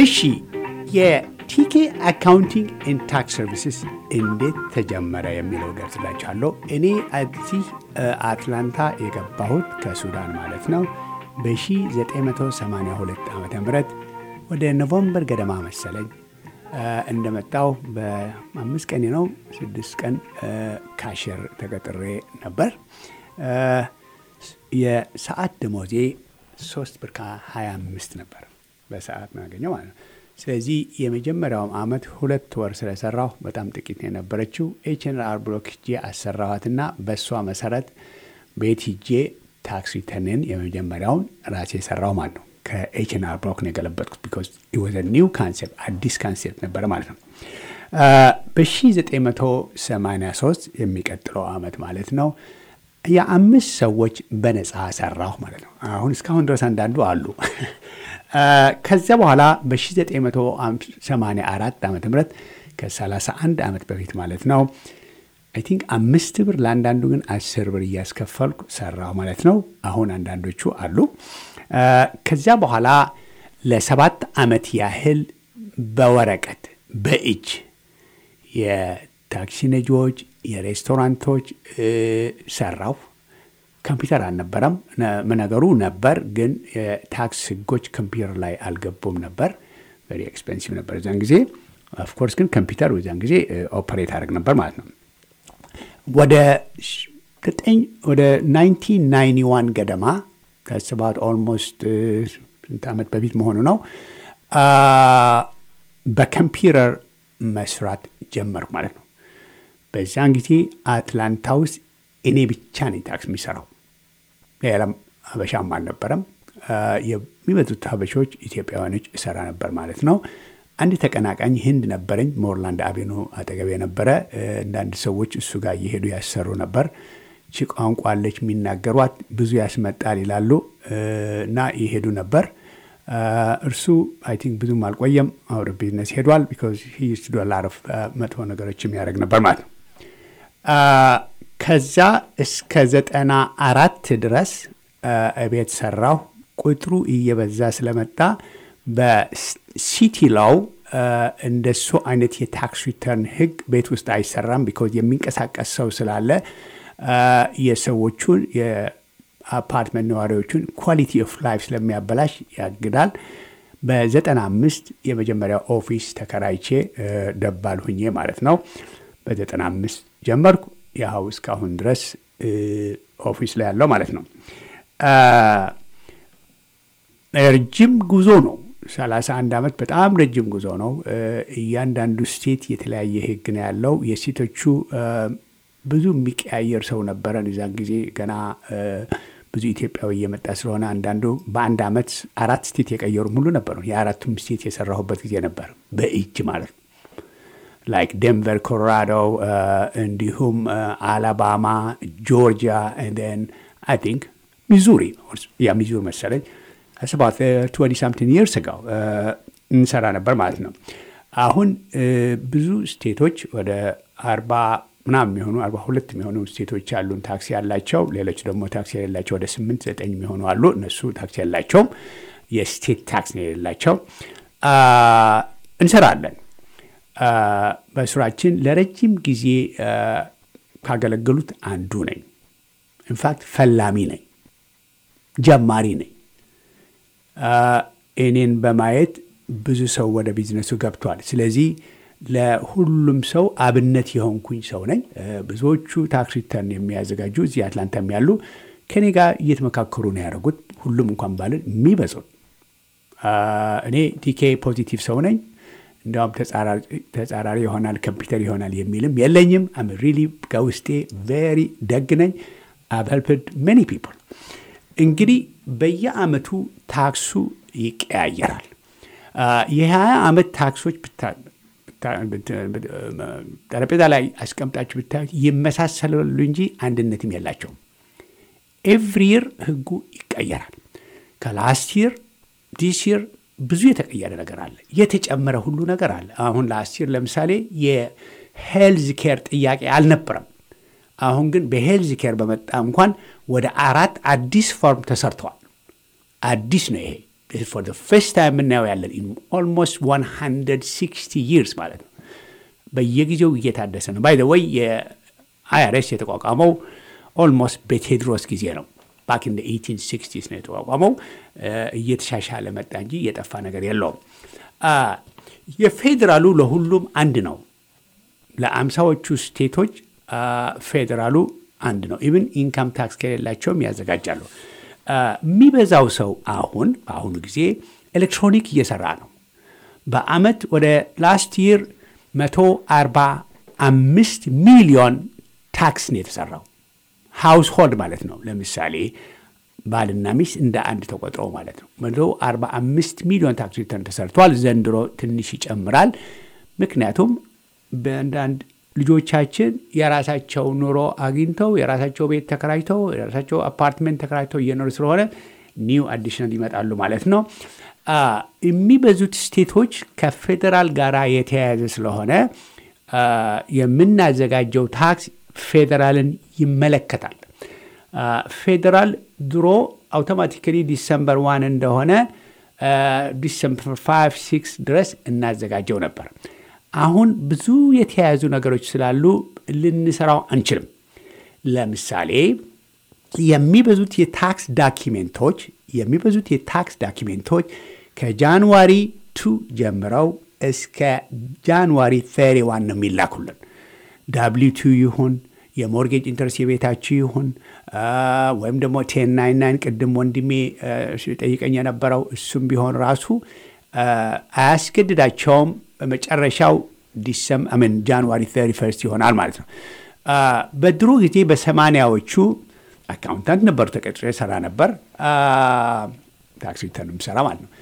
እሺ የቲኬ አካውንቲንግ ኤንድ ታክስ ሰርቪስስ እንዴት ተጀመረ የሚለው ገልጽላችኋለሁ። እኔ እዚህ አትላንታ የገባሁት ከሱዳን ማለት ነው በ1982 ዓ ም ወደ ኖቨምበር ገደማ መሰለኝ እንደመጣው በአምስት ቀን ነው ስድስት ቀን ካሽር ተቀጥሬ ነበር። የሰዓት ደሞዜ ሶስት ብር ከ25 ነበር በሰዓት ማገኘው ማለት ነው። ስለዚህ የመጀመሪያውም አመት ሁለት ወር ስለሰራሁ በጣም ጥቂት ነው የነበረችው። ኤችኤንአር ብሎክ ሂጄ አሰራኋትና በእሷ መሰረት ቤት ሂጄ ታክስ ሪተርንን የመጀመሪያውን ራሴ የሰራው ማለት ነው። ከኤችኤንአር ብሎክ ነው የገለበጥኩት ቢኮዝ ወዘ ኒው ካንሴፕት አዲስ ካንሴፕት ነበረ ማለት ነው። በ1983 የሚቀጥለው አመት ማለት ነው የአምስት ሰዎች በነፃ ሰራሁ ማለት ነው። አሁን እስካሁን ድረስ አንዳንዱ አሉ። ከዚያ በኋላ በ1984 ዓ ም ከ31 ዓመት በፊት ማለት ነው አይ ቲንክ አምስት ብር ለአንዳንዱ ግን አስር ብር እያስከፈልኩ ሰራሁ ማለት ነው። አሁን አንዳንዶቹ አሉ። ከዚያ በኋላ ለሰባት ዓመት ያህል በወረቀት በእጅ የታክሲ ነጂዎች፣ የሬስቶራንቶች ሰራው። ኮምፒውተር አልነበረም። ነገሩ ነበር፣ ግን የታክስ ህጎች ኮምፒውተር ላይ አልገቡም ነበር። ቨሪ ኤክስፔንሲቭ ነበር እዛን ጊዜ። ኦፍኮርስ ግን ኮምፒውተር በዛን ጊዜ ኦፐሬት አድርግ ነበር ማለት ነው። ወደ ዘጠኝ ወደ 1991 ገደማ ከስባት ኦልሞስት ስንት ዓመት በፊት መሆኑ ነው በኮምፒውተር መስራት ጀመርኩ ማለት ነው። በዚያን ጊዜ አትላንታ ውስጥ እኔ ብቻ ነኝ ታክስ የሚሰራው፣ ሌላም ሀበሻም አልነበረም። የሚበዙት ሀበሾች ኢትዮጵያውያኖች እሰራ ነበር ማለት ነው። አንድ ተቀናቃኝ ህንድ ነበረኝ፣ ሞርላንድ አቬኑ አጠገብ የነበረ አንዳንድ ሰዎች እሱ ጋር እየሄዱ ያሰሩ ነበር። ቺ ቋንቋ አለች የሚናገሯት ብዙ ያስመጣል ይላሉ እና ይሄዱ ነበር። እርሱ አይ ቲንክ ብዙም አልቆየም፣ አውደ ቢዝነስ ሄዷል። ቢኮዝ ሂ ዩዝድ ዱ ላር ኦፍ መጥፎ ነገሮች የሚያደርግ ነበር ማለት ነው። ከዛ እስከ ዘጠና አራት ድረስ ቤት ሰራሁ። ቁጥሩ እየበዛ ስለመጣ በሲቲ ላው እንደሱ አይነት የታክስ ሪተርን ህግ ቤት ውስጥ አይሰራም። ቢኮዝ የሚንቀሳቀስ ሰው ስላለ የሰዎቹን የአፓርትመንት ነዋሪዎቹን ኳሊቲ ኦፍ ላይፍ ስለሚያበላሽ ያግዳል። በዘጠና አምስት የመጀመሪያው ኦፊስ ተከራይቼ ደባል ሁኜ ማለት ነው። በዘጠና አምስት ጀመርኩ። ያው እስካሁን ድረስ ኦፊስ ላይ ያለው ማለት ነው። ረጅም ጉዞ ነው። ሰላሳ አንድ ዓመት በጣም ረጅም ጉዞ ነው። እያንዳንዱ ስቴት የተለያየ ህግ ነው ያለው። የሴቶቹ ብዙ የሚቀያየር ሰው ነበረን። እዛን ጊዜ ገና ብዙ ኢትዮጵያዊ እየመጣ ስለሆነ አንዳንዱ በአንድ ዓመት አራት ስቴት የቀየሩ ሙሉ ነበሩ። የአራቱም ስቴት የሰራሁበት ጊዜ ነበር፣ በእጅ ማለት ነው። ላይክ ደንቨር ኮሎራዶ፣ እንዲሁም አላባማ፣ ጆርጂያ ን አይ ቲንክ ሚዙሪ ያ ሚዙሪ መሰለኝ ስባት ትወንቲ ሳምቲንግ ይርስ ጋው እንሰራ ነበር ማለት ነው። አሁን ብዙ ስቴቶች ወደ አርባ ምናምን የሚሆኑ አርባ ሁለት የሚሆኑ ስቴቶች ያሉን ታክሲ ያላቸው፣ ሌሎች ደግሞ ታክሲ የሌላቸው ወደ ስምንት ዘጠኝ የሚሆኑ አሉ። እነሱ ታክሲ ያላቸውም የስቴት ታክስ ነው የሌላቸው። እንሰራለን። በስራችን ለረጅም ጊዜ ካገለገሉት አንዱ ነኝ። ኢንፋክት ፈላሚ ነኝ፣ ጀማሪ ነኝ። እኔን በማየት ብዙ ሰው ወደ ቢዝነሱ ገብቷል። ስለዚህ ለሁሉም ሰው አብነት የሆንኩኝ ሰው ነኝ። ብዙዎቹ ታክስ ሪተርን የሚያዘጋጁ እዚህ አትላንታም ያሉ ከኔ ጋር እየተመካከሩ ነው ያደረጉት። ሁሉም እንኳን ባልን የሚበዙት እኔ ቲኬ ፖዚቲቭ ሰው ነኝ። እንዲያውም ተጻራሪ ይሆናል ኮምፒውተር ይሆናል የሚልም የለኝም። አም ሪሊ ከውስጤ ቬሪ ደግ ነኝ። አቭ ሄልፕድ ሜኒ ፒፕል። እንግዲህ በየአመቱ ታክሱ ይቀያየራል። የሀያ ዓመት ታክሶች ጠረጴዛ ላይ አስቀምጣችሁ ብታዩት ይመሳሰላሉ እንጂ አንድነትም የላቸውም። ኤቭሪ ይር ህጉ ይቀየራል። ከላስት ይር ዲስ ይር ብዙ የተቀየረ ነገር አለ። የተጨመረ ሁሉ ነገር አለ። አሁን ላስት ይር ለምሳሌ የሄልዝ ኬር ጥያቄ አልነበረም። አሁን ግን በሄልዝ ኬር በመጣ እንኳን ወደ አራት አዲስ ፎርም ተሰርተዋል። አዲስ ነው ይሄ ፎር ፈርስት ታይም የምናየው ያለን ኢን ኦልሞስት 160 ይርስ ማለት ነው። በየጊዜው እየታደሰ ነው። ባይ ወይ የአይአርኤስ የተቋቋመው ኦልሞስት በቴድሮስ ጊዜ ነው። ባክ ኢን ኤይቲን ሲክስቲስ ነው የተቋቋመው። እየተሻሻለ መጣ እንጂ እየጠፋ ነገር የለውም። የፌዴራሉ ለሁሉም አንድ ነው። ለአምሳዎቹ ስቴቶች ፌዴራሉ አንድ ነው። ኢቭን ኢንካም ታክስ ከሌላቸውም ያዘጋጃሉ። የሚበዛው ሰው አሁን በአሁኑ ጊዜ ኤሌክትሮኒክ እየሰራ ነው። በአመት ወደ ላስት ይር 145 ሚሊዮን ታክስ ነው የተሰራው። ሃውስሆልድ ማለት ነው። ለምሳሌ ባልና ሚስት እንደ አንድ ተቆጥረው ማለት ነው። 145 ሚሊዮን ታክስ ሪተርን ተሰርቷል። ዘንድሮ ትንሽ ይጨምራል። ምክንያቱም በአንዳንድ ልጆቻችን የራሳቸው ኑሮ አግኝተው የራሳቸው ቤት ተከራይተው የራሳቸው አፓርትሜንት ተከራይተው እየኖሩ ስለሆነ ኒው አዲሽናል ይመጣሉ ማለት ነው። የሚበዙት ስቴቶች ከፌዴራል ጋር የተያያዘ ስለሆነ የምናዘጋጀው ታክስ ፌዴራልን ይመለከታል። ፌዴራል ድሮ አውቶማቲካሊ ዲሰምበር ዋን እንደሆነ ዲሰምበር ፋይቭ ሲክስ ድረስ እናዘጋጀው ነበር። አሁን ብዙ የተያያዙ ነገሮች ስላሉ ልንሰራው አንችልም። ለምሳሌ የሚበዙት የታክስ ዳኪሜንቶች የሚበዙት የታክስ ዳኪሜንቶች ከጃንዋሪ ቱ ጀምረው እስከ ጃንዋሪ ፌሪ ዋን ነው የሚላኩልን። ዳብሊው ቱ ይሁን የሞርጌጅ ኢንተረስት የቤታችሁ ይሁን ወይም ደግሞ ቴን ናይን ናይን ቅድም ወንድሜ ጠይቀኝ የነበረው እሱም ቢሆን ራሱ አያስገድዳቸውም። በመጨረሻው ዲሰምን ጃንዋሪ ተሪ ፈርስት ይሆናል ማለት ነው። በድሮ ጊዜ በሰማንያዎቹ አካውንታንት ነበሩ፣ ተቀጥሬ ሰራ ነበር። ታክስ ሪተርን የምሰራ ማለት ነው።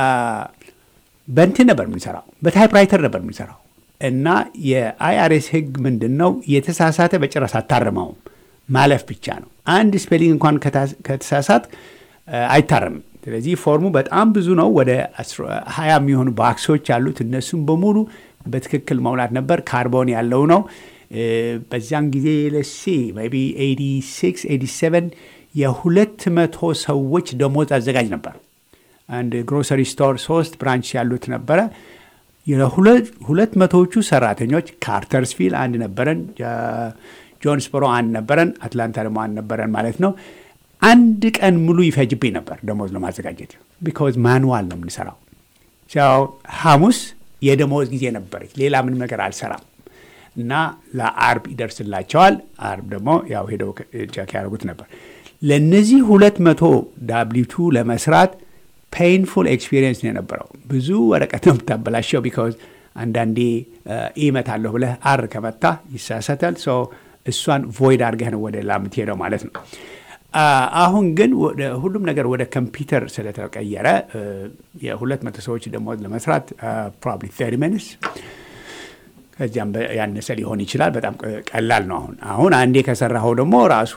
በእንትን ነበር የምንሰራው፣ በታይፕራይተር ነበር የምንሰራው እና የአይአርኤስ ህግ ምንድን ነው? የተሳሳተ በጭራሽ አታርመውም፣ ማለፍ ብቻ ነው። አንድ ስፔሊንግ እንኳን ከተሳሳት አይታረምም። ስለዚህ ፎርሙ በጣም ብዙ ነው። ወደ ሀያ የሚሆኑ ባክሶች አሉት። እነሱም በሙሉ በትክክል መውላት ነበር። ካርቦን ያለው ነው። በዚያን ጊዜ ለሲ ቢ 86 87 የሁለት መቶ ሰዎች ደሞዝ አዘጋጅ ነበር። አንድ ግሮሰሪ ስቶር ሶስት ብራንች ያሉት ነበረ። ሁለት መቶዎቹ ሰራተኞች ካርተርስቪል አንድ ነበረን፣ ጆንስበሮ አንድ ነበረን፣ አትላንታ ደግሞ አንድ ነበረን ማለት ነው። አንድ ቀን ሙሉ ይፈጅብኝ ነበር ደሞዝ ለማዘጋጀት ቢካዝ ማኑዋል ነው የምንሰራው። ሐሙስ የደሞዝ ጊዜ ነበረች፣ ሌላ ምንም ነገር አልሰራም እና ለአርብ ይደርስላቸዋል። አርብ ደግሞ ያው ሄደው ቼክ ያደርጉት ነበር። ለእነዚህ ሁለት መቶ ዳብሊቱ ለመስራት ፔይንፉል ኤክስፒሪየንስ ነው የነበረው። ብዙ ወረቀት ነው የምታበላሸው ቢካዝ አንዳንዴ ኢመት አለሁ ብለህ አር ከመታ ይሳሰታል። እሷን ቮይድ አድርገህ ነው ወደ ሌላ የምትሄደው ማለት ነው። አሁን ግን ሁሉም ነገር ወደ ኮምፒውተር ስለተቀየረ የሁለት መቶ ሰዎች ደሞዝ ለመስራት ፕሮባብሊ ተርቲ ሚኒትስ ከዚያም ያነሰ ሊሆን ይችላል። በጣም ቀላል ነው። አሁን አሁን አንዴ ከሰራኸው ደግሞ ራሱ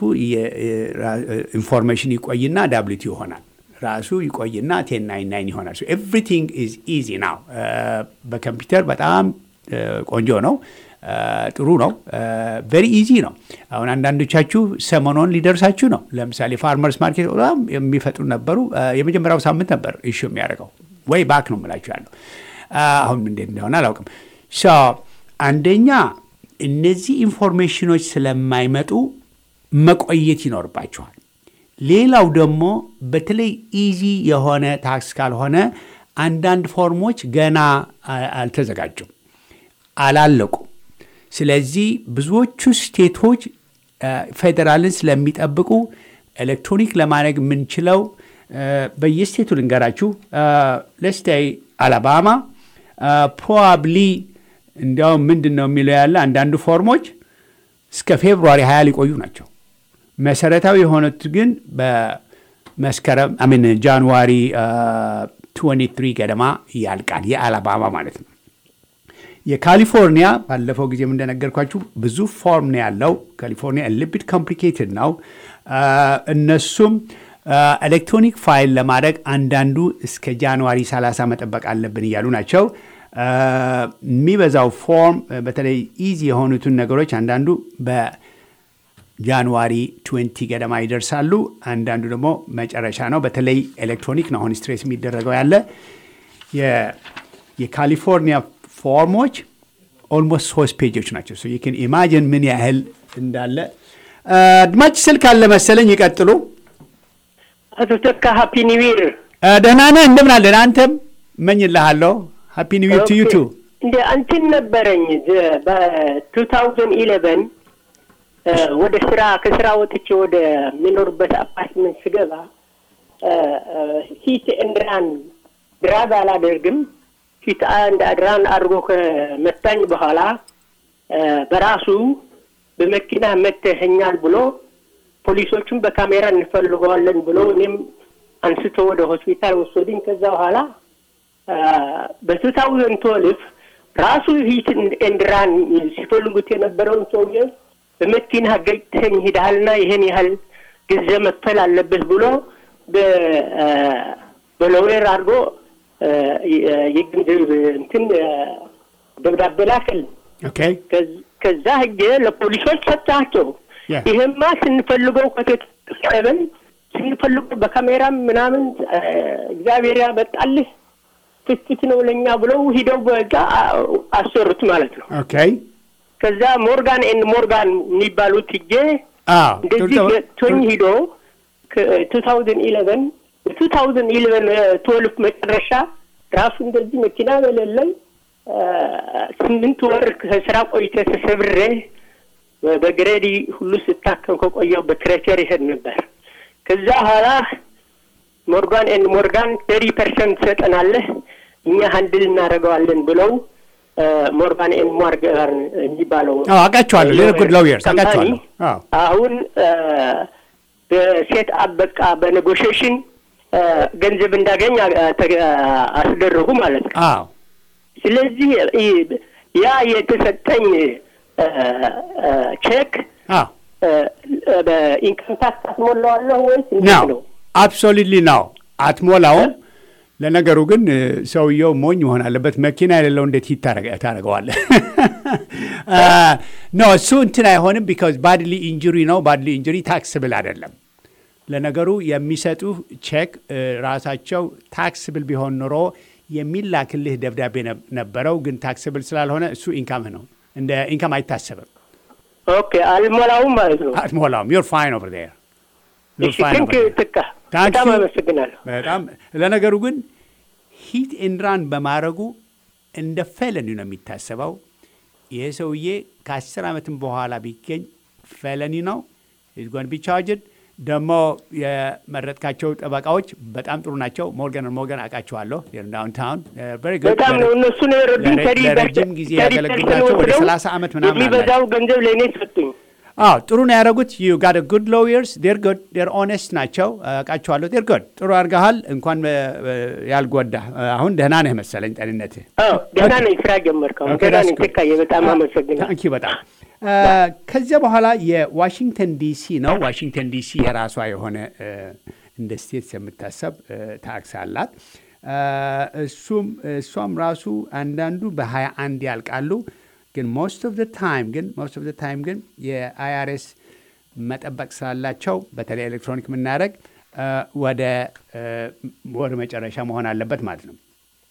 ኢንፎርሜሽን ይቆይና ዳብሊቲ ይሆናል። ራሱ ይቆይና ቴን ናይን ናይን ይሆናል። ኤቭሪቲንግ ኢዝ ኢዚ ናው። በኮምፒውተር በጣም ቆንጆ ነው። ጥሩ ነው። ቬሪ ኢዚ ነው። አሁን አንዳንዶቻችሁ ሰሞኑን ሊደርሳችሁ ነው። ለምሳሌ ፋርመርስ ማርኬት በጣም የሚፈጥሩ ነበሩ። የመጀመሪያው ሳምንት ነበር ኢሹ የሚያደርገው ወይ ባክ ነው የምላችሁ ያለው። አሁን እንዴት እንደሆነ አላውቅም። አንደኛ እነዚህ ኢንፎርሜሽኖች ስለማይመጡ መቆየት ይኖርባቸዋል። ሌላው ደግሞ በተለይ ኢዚ የሆነ ታክስ ካልሆነ አንዳንድ ፎርሞች ገና አልተዘጋጁም፣ አላለቁ። ስለዚህ ብዙዎቹ ስቴቶች ፌዴራልን ስለሚጠብቁ ኤሌክትሮኒክ ለማድረግ የምንችለው በየስቴቱ ልንገራችሁ። ለስታይ አላባማ ፕሮባብሊ እንዲያውም ምንድን ነው የሚለው ያለ አንዳንዱ ፎርሞች እስከ ፌብሩዋሪ ሀያ ሊቆዩ ናቸው። መሰረታዊ የሆኑት ግን በመስከረም አሚን ጃንዋሪ 23 ገደማ ያልቃል። የአላባማ ማለት ነው። የካሊፎርኒያ ባለፈው ጊዜም እንደነገርኳችሁ ብዙ ፎርም ነው ያለው። ካሊፎርኒያ ልቢት ኮምፕሊኬትድ ነው። እነሱም ኤሌክትሮኒክ ፋይል ለማድረግ አንዳንዱ እስከ ጃንዋሪ 30 መጠበቅ አለብን እያሉ ናቸው። የሚበዛው ፎርም በተለይ ኢዚ የሆኑትን ነገሮች አንዳንዱ ጃንዋሪ 20 ገደማ ይደርሳሉ። አንዳንዱ ደግሞ መጨረሻ ነው። በተለይ ኤሌክትሮኒክ ነው አሁን ስትሬስ የሚደረገው ያለ የ- የካሊፎርኒያ ፎርሞች ኦልሞስት ሶስት ፔጆች ናቸው። ሶ ዩን ኢማጂን ምን ያህል እንዳለ። አድማጭ ስልክ አለ መሰለኝ። ይቀጥሉ። አቶ ተካ ሃፒ ኒው ይር። አ፣ ደህና ነህ? እንደምን አለን? አንተም እመኝልሃለሁ። ሃፒ ኒው ይር ቱ ዩ ቱ። እንደ አንቺን ነበረኝ በቱ ታውዘንድ ኢሌቨን ወደ ስራ ከስራ ወጥቼ ወደ የሚኖርበት አፓርትመንት ስገባ ሂት እንድራን ድራግ አላደርግም ሂት አንድ አድራን አድርጎ ከመታኝ በኋላ እ፣ በራሱ በመኪና መተኸኛል ብሎ ፖሊሶቹም በካሜራ እንፈልገዋለን ብሎ እኔም አንስቶ ወደ ሆስፒታል ወሰዱኝ። ከዛ በኋላ በቱ ታውዘንድ ትወልፍ ራሱ ሂት ኤንድራን ሲፈልጉት የነበረውን ሰውዬ በመኪና ገጭተኝ ሂደሃልና ይሄን ያህል ጊዜ መክፈል አለብህ ብሎ በ- አ፣ በሎዌር አድርጎ አ፣ የ- የገንዘብ እንትን አ፣ ደብዳቤ ላከል። ኦኬ ከዝ- ከዛ ህጌ ለፖሊሶች ሰጣቸው። Yeah. ይሄማ ስንፈልገው ከተቀበል ስንፈልገው በካሜራም ምናምን አ፣ እግዚአብሔር ያመጣልህ ፍትት ነው ለእኛ ብለው ሂደው በዛ አ- አሰሩት ማለት ነው። ኦኬ ከዛ ሞርጋን ኤንድ ሞርጋን የሚባሉት ሂጄ አዎ እንደዚህ ጥሩ- ገጥቶኝ ሂዶ ቱ ታውዘንድ ኢሌቨን ቱ ታውዘንድ ኢሌቨን ትወልፍ መጨረሻ ራሱ እንደዚህ መኪና በሌለኝ አ፣ ስምንት ወር ከስራ ቆይተ ተሰብሬ በግሬዲ ሁሉ ስታከም ከቆየው በክሬቸር ይሄድ ነበር። ከዛ ኋላ ሞርጋን ኤንድ ሞርጋን ተሪ ፐርሰንት ትሰጠናለህ እኛ ሀንድል እናደርገዋለን ብለው አ፣ ሞርጋን ኤንድ ሞርጋን የሚባለው አዎ አውቃቸዋለሁ። ሌላ ጉድ ሎየርስ ካምፓኒ አውቃቸዋለሁ። አዎ አሁን በሴት አብ በቃ በኔጎሽሽን ገንዘብ እንዳገኝ አ- ተ- አስደረጉ ማለት ነው። አዎ ስለዚህ ይ- ያ የተሰጠኝ አ፣ አ፣ ቼክ አዎ አ፣ በኢንካም ታክስ አስሞላዋለሁ ወይስ እንዴት ነው ነው? አብሶሉትሊ ነው። አትሞላውም። ለነገሩ ግን እ፣ ሰውየው ሞኝ መሆን አለበት። መኪና የሌለው እንዴት ሂት ታደርገዋለህ? ኖ እሱ እንትን አይሆንም። ቢካዝ ባድሊ ኢንጁሪ ነው። ባድሊ ኢንጁሪ ታክስብል አይደለም። ለነገሩ የሚሰጡ ቼክ እ፣ ራሳቸው ታክስብል ቢሆን ኑሮ የሚላክልህ ደብዳቤ ነብ- ነበረው። ግን ታክስብል ስላልሆነ እሱ ኢንካምህ ነው። እንደ ኢንካም አይታሰብም። ኦኬ አልሞላውም ማለት ነው። አትሞላውም። ዩር ፋይን ኦቨር ዴር እሺ ቴንክ ትካ Thank በጣም you. አመሰግናለሁ። በጣም ለነገሩ ግን ሂት ኤንድራን በማድረጉ እንደ ፌለኒ ነው የሚታሰበው። ይህ ሰውዬ ከአስር ዓመትም በኋላ ቢገኝ ፌለኒ ነው ጓን ቢቻርጅድ ደግሞ የመረጥካቸው ጠበቃዎች በጣም ጥሩ ናቸው። ሞርገን ሞርገን አውቃቸዋለሁ ዳውንታውን በጣም ነው እነሱ ነው የረዱኝ። ለረ- ተሪ ለረጅም ጊዜ ተሪ ያገለግሉ ፐርሰንት ናቸው። ወደ ወስደው 30 ዓመት ምናምን የሚበዛው ገንዘብ ለእኔ ሰጡኝ። አዎ ጥሩ ነው ያደረጉት። ዩ ጋት ጉድ ሎየርስ ዴር ጉድ ዴር ኦነስት ናቸው። አውቃቸዋለሁ። ዴር ጉድ ጥሩ አድርገሃል። እንኳን እ፣ እ፣ ያልጎዳ አሁን ደህና ነህ መሰለኝ ጤንነትህ። አዎ ደህና ነኝ። ስራ ጀመርከው። ኦኬ፣ ደህና that's ነኝ። good. ትካዬ በጣም አመሰግናለሁ። ታንኪ በጣም እ፣ ከዚያ በኋላ የዋሽንግተን ዲሲ ነው። ዋሽንግተን ዲሲ የራሷ የሆነ እ፣ እንደ ስቴትስ የምታሰብ እ፣ ታክስ አላት። እ፣ እሱም እሷም ራሱ አንዳንዱ በሀያ አንድ ያልቃሉ። ግን ሞስት ኦፍ ታይም ግን ሞስት ኦፍ ታይም ግን የአይአርኤስ መጠበቅ ስላላቸው በተለይ ኤሌክትሮኒክ የምናደርግ እ፣ ወደ እ፣ ወር መጨረሻ መሆን አለበት ማለት ነው።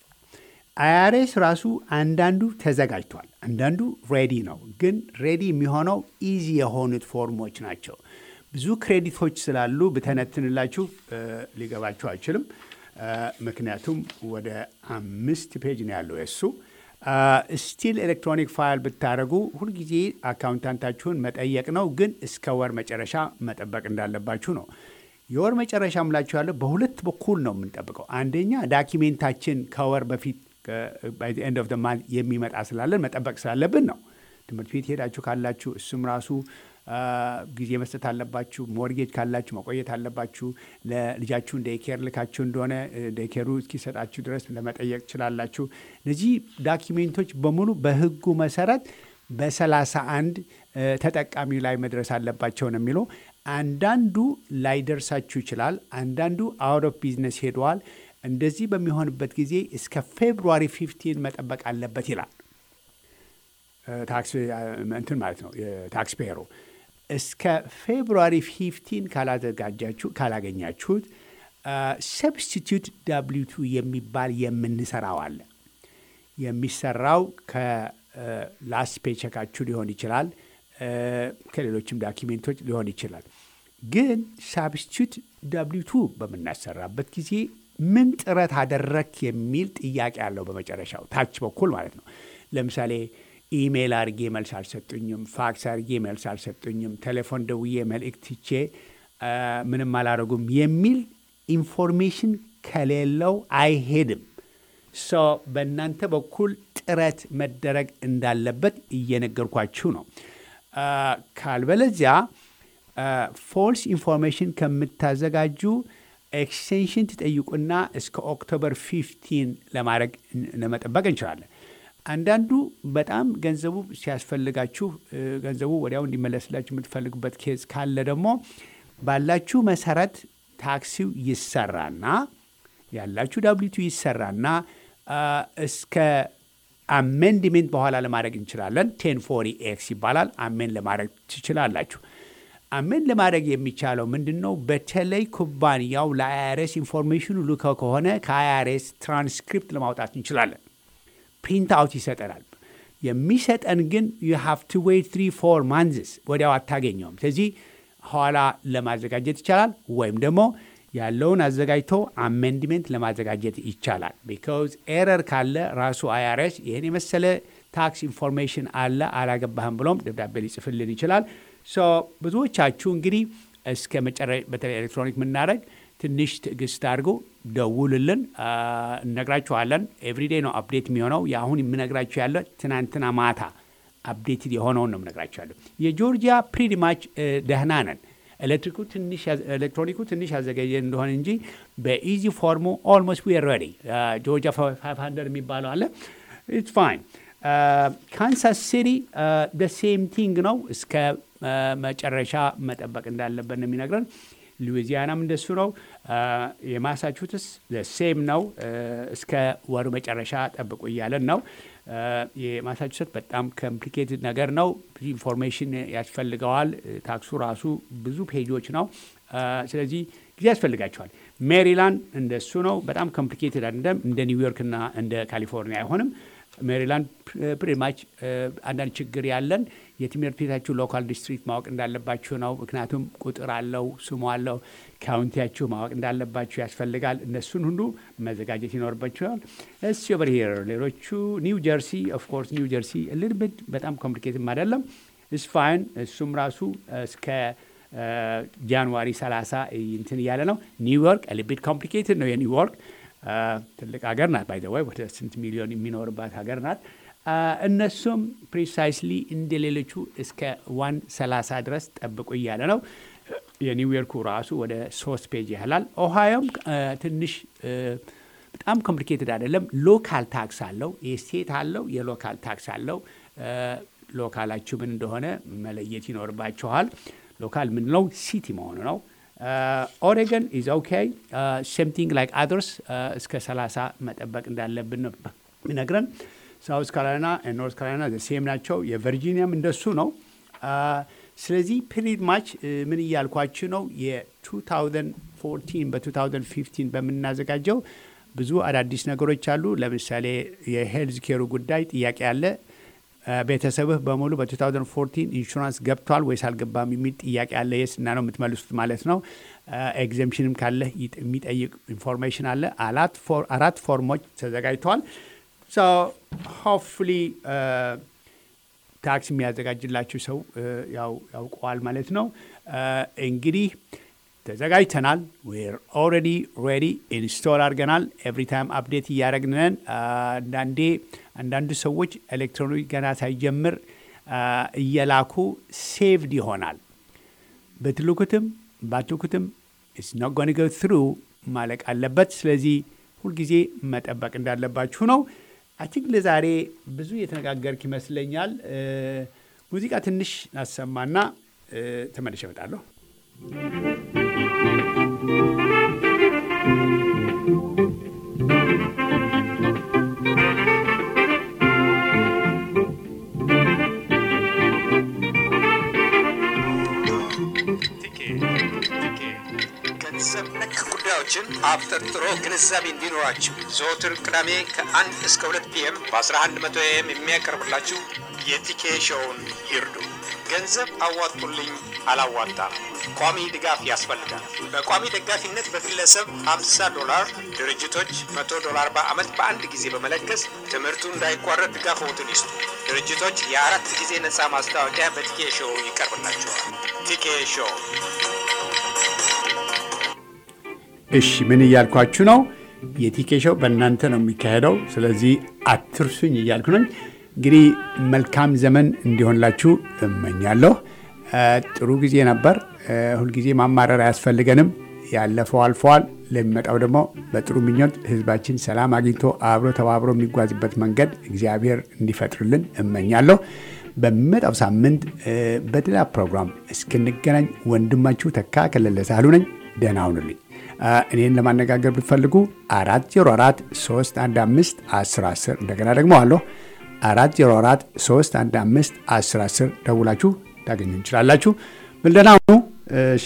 አይአርኤስ ራሱ አንዳንዱ ተዘጋጅቷል፣ አንዳንዱ ሬዲ ነው። ግን ሬዲ የሚሆነው ኢዚ የሆኑት ፎርሞች ናቸው። ብዙ ክሬዲቶች ስላሉ ብተነትንላችሁ እ፣ ሊገባችሁ አይችልም። እ፣ ምክንያቱም ወደ አምስት ፔጅ ነው ያለው የእሱ ስቲል ኤሌክትሮኒክ ፋይል ብታደረጉ ሁልጊዜ አካውንታንታችሁን መጠየቅ ነው። ግን እስከ ወር መጨረሻ መጠበቅ እንዳለባችሁ ነው። የወር መጨረሻ ምላችሁ ያለው በሁለት በኩል ነው የምንጠብቀው። አንደኛ ዳኪሜንታችን ከወር በፊት ኤንድ ኦፍ ማንት የሚመጣ ስላለን መጠበቅ ስላለብን ነው። ትምህርት ቤት ሄዳችሁ ካላችሁ እሱም ራሱ አ፣ ጊዜ መስጠት አለባችሁ። ሞርጌጅ ካላችሁ መቆየት አለባችሁ። ለልጃችሁ ዴይኬር ልካችሁ እንደሆነ ዴይኬሩ እስኪሰጣችሁ ድረስ ለመጠየቅ ትችላላችሁ። እነዚህ ዳኪሜንቶች በሙሉ በሕጉ መሰረት በሰላሳ አንድ ተጠቃሚው ላይ መድረስ አለባቸው ነው የሚለው። አንዳንዱ ላይደርሳችሁ ይችላል። አንዳንዱ አውት ኦፍ ቢዝነስ ሄደዋል። እንደዚህ በሚሆንበት ጊዜ እስከ ፌብሩዋሪ ፊፍቲን መጠበቅ አለበት ይላል ታክስ እንትን ማለት ነው ታክስ ፔየሩ እስከ ፌብሩዋሪ 15 ካላዘጋጃችሁ ካላገኛችሁት ሰብስቲቱት ዳብሊቱ የሚባል የምንሰራው አለ። የሚሰራው ከላስት ፔቸካችሁ ሊሆን ይችላል፣ ከሌሎችም ዳኪሜንቶች ሊሆን ይችላል። ግን ሳብስቲቱት ዳብሊቱ በምናሰራበት ጊዜ ምን ጥረት አደረክ የሚል ጥያቄ አለው በመጨረሻው ታች በኩል ማለት ነው። ለምሳሌ ኢሜይል አድርጌ መልስ አልሰጡኝም፣ ፋክስ አድርጌ መልስ አልሰጡኝም፣ ቴሌፎን ደውዬ መልእክት ትቼ ምንም አላደረጉም የሚል ኢንፎርሜሽን ከሌለው አይሄድም። ሶ በእናንተ በኩል ጥረት መደረግ እንዳለበት እየነገርኳችሁ ነው። ካልበለዚያ ፎልስ ኢንፎርሜሽን ከምታዘጋጁ ኤክስቴንሽን ትጠይቁና እስከ ኦክቶበር 15 ለማድረግ ለመጠበቅ እንችላለን። አንዳንዱ በጣም ገንዘቡ ሲያስፈልጋችሁ ገንዘቡ ወዲያው እንዲመለስላችሁ የምትፈልጉበት ኬዝ ካለ ደግሞ ባላችሁ መሰረት ታክሲው ይሰራና ያላችሁ ዳብሊቱ ይሰራና እስከ አሜንድሜንት በኋላ ለማድረግ እንችላለን። ቴን ፎሪ ኤክስ ይባላል። አሜን ለማድረግ ትችላላችሁ። አሜን ለማድረግ የሚቻለው ምንድን ነው? በተለይ ኩባንያው ለአይአርኤስ ኢንፎርሜሽኑ ልከው ከሆነ ከአይአርኤስ ትራንስክሪፕት ለማውጣት እንችላለን። ፕሪንት አውት ይሰጠናል። የሚሰጠን ግን ዩ ሃቭ ቱ ዌይት ትሪ ፎር ማንዝስ ወዲያው አታገኘውም። ስለዚህ ኋላ ለማዘጋጀት ይቻላል፣ ወይም ደግሞ ያለውን አዘጋጅቶ አሜንድሜንት ለማዘጋጀት ይቻላል። ቢካዝ ኤረር ካለ ራሱ አይአርኤስ ይህን የመሰለ ታክስ ኢንፎርሜሽን አለ አላገባህም ብሎም ደብዳቤ ሊጽፍልን ይችላል። ሶ ብዙዎቻችሁ እንግዲህ እስከ መጨረሻ በተለይ ኤሌክትሮኒክ የምናደረግ ትንሽ ትዕግስት አድርጎ ደውልልን፣ እነግራችኋለን። ኤቭሪዴ ነው አፕዴት የሚሆነው። የአሁን የምነግራችሁ ያለ ትናንትና ማታ አፕዴትድ የሆነውን ነው የምነግራችሁ ያለ። የጆርጂያ ፕሪዲማች ደህና ነን። ኤሌክትሪኩ ትንሽ ኤሌክትሮኒኩ ትንሽ ያዘገየን እንደሆነ እንጂ በኢዚ ፎርሙ ኦልሞስት ዊ ሬዲ። ጆርጂያ 500 የሚባለው አለ ኢትስ ፋይን። ካንሳስ ሲቲ ሴም ቲንግ ነው። እስከ መጨረሻ መጠበቅ እንዳለበት ነው የሚነግረን። ሉዊዚያናም እንደሱ ነው። የማሳቹትስ ሴም ነው። እስከ ወሩ መጨረሻ ጠብቁ እያለን ነው። የማሳቹሴት በጣም ኮምፕሊኬትድ ነገር ነው። ብዙ ኢንፎርሜሽን ያስፈልገዋል። ታክሱ ራሱ ብዙ ፔጆች ነው። ስለዚህ ጊዜ ያስፈልጋቸዋል። ሜሪላንድ እንደሱ ነው። በጣም ኮምፕሊኬትድ አይደለም። እንደ ኒውዮርክ እና እንደ ካሊፎርኒያ አይሆንም። ሜሪላንድ ፕሪማች አንዳንድ ችግር ያለን የትምህርት ቤታችሁ ሎካል ዲስትሪክት ማወቅ እንዳለባችሁ ነው። ምክንያቱም ቁጥር አለው፣ ስሙ አለው። ካውንቲያችሁ ማወቅ እንዳለባችሁ ያስፈልጋል። እነሱን ሁሉ መዘጋጀት ይኖርባችኋል። እስ ኦቨር ሂር ሌሎቹ ኒው ጀርሲ ኦፍኮርስ ኒው ጀርሲ ልድብድ በጣም ኮምፕሊኬትም አይደለም። እስ ፋይን እሱም ራሱ እስከ ጃንዋሪ 30 እንትን እያለ ነው። ኒውዮርክ ልቢት ኮምፕሊኬትድ ነው የኒውዮርክ ትልቅ ሀገር ናት። ባይ ዘ ወይ ወደ ስንት ሚሊዮን የሚኖርባት ሀገር ናት። እነሱም ፕሪሳይስሊ እንደ ሌሎቹ እስከ ዋን ሰላሳ ድረስ ጠብቁ እያለ ነው። የኒውዮርኩ ራሱ ወደ ሶስት ፔጅ ያህላል። ኦሃዮም ትንሽ በጣም ኮምፕሊኬትድ አይደለም። ሎካል ታክስ አለው፣ የስቴት አለው፣ የሎካል ታክስ አለው። ሎካላችሁ ምን እንደሆነ መለየት ይኖርባችኋል። ሎካል ምንለው ሲቲ መሆኑ ነው። ኦሬገን ኢዝ ኦኬ ሴምቲንግ ላይክ አደርስ እስከ 30 መጠበቅ እንዳለብን ነው የሚነግረን። ሳውዝ ካሮላይና ኖርት ካሮላይና ሴም ናቸው። የቨርጂኒያም እንደሱ ነው። ስለዚህ ፒሪድ ማች ምን እያልኳችሁ ነው? የ2014 በ2015 በምናዘጋጀው ብዙ አዳዲስ ነገሮች አሉ። ለምሳሌ የሄልዝ ኬሩ ጉዳይ ጥያቄ አለ። ቤተሰብህ በሙሉ በ2014 ኢንሹራንስ ገብቷል ወይስ አልገባም የሚል ጥያቄ አለ። የስ እና ነው የምትመልሱት ማለት ነው። ኤግዘምሽንም ካለ የሚጠይቅ ኢንፎርሜሽን አለ። አራት ፎርሞች ተዘጋጅተዋል። ሆፕፉሊ ታክስ የሚያዘጋጅላችሁ ሰው ያውቀዋል ማለት ነው። እንግዲህ ተዘጋጅተናል። ዌር ኦልሬዲ ሬዲ ኢንስቶል አድርገናል። ኤቭሪ ታይም አፕዴት እያደረግንን አንዳንዴ አንዳንዱ ሰዎች ኤሌክትሮኒክ ገና ሳይጀምር እየላኩ ሴቭድ ይሆናል። ብትልኩትም ባትልኩትም ኢትስ ኖት ጎን ጎ ትሩ ማለቅ አለበት። ስለዚህ ሁልጊዜ መጠበቅ እንዳለባችሁ ነው። አይ ቲንክ ለዛሬ ብዙ የተነጋገርክ ይመስለኛል። ሙዚቃ ትንሽ ናሰማና ተመልሼ እመጣለሁ። ፕሮግራማችን አብጠርጥሮ ግንዛቤ እንዲኖራችሁ ዘወትር ቅዳሜ ከአንድ እስከ ሁለት ፒኤም በ1100 ኤም የሚያቀርብላችሁ የቲኬ ሾውን ይርዱ። ገንዘብ አዋጡልኝ አላዋጣም፣ ቋሚ ድጋፍ ያስፈልጋል። በቋሚ ደጋፊነት በግለሰብ 50 ዶላር፣ ድርጅቶች 100 ዶላር በዓመት በአንድ ጊዜ በመለገስ ትምህርቱ እንዳይቋረጥ ድጋፍዎትን ይስጡ። ድርጅቶች የአራት ጊዜ ነፃ ማስታወቂያ በቲኬ ሾው ይቀርብላቸዋል። ቲኬ ሾው እሺ ምን እያልኳችሁ ነው? የቲኬ ሾው በእናንተ ነው የሚካሄደው። ስለዚህ አትርሱኝ እያልኩ ነኝ። እንግዲህ መልካም ዘመን እንዲሆንላችሁ እመኛለሁ። እ ጥሩ ጊዜ ነበር። እ ሁልጊዜ ማማረር አያስፈልገንም። ያለፈው አልፈዋል። ለሚመጣው ደግሞ በጥሩ ምኞት ህዝባችን ሰላም አግኝቶ አብሮ ተባብሮ የሚጓዝበት መንገድ እግዚአብሔር እንዲፈጥርልን እመኛለሁ። በሚመጣው ሳምንት እ በሌላ ፕሮግራም እስክንገናኝ ወንድማችሁ ተካ ከለለ ሳህሉ ነኝ። ደህና ሁኑልኝ። እ እኔን ለማነጋገር ብትፈልጉ አራት ዜሮ አራት ሶስት አንድ አምስት አስር አስር እንደገና ደግሞ አለሁ አራት ዜሮ አራት ሶስት አንድ አምስት አስር አስር ደውላችሁ ታገኙ እንችላላችሁ። ብልደና ሁኑ። እሺ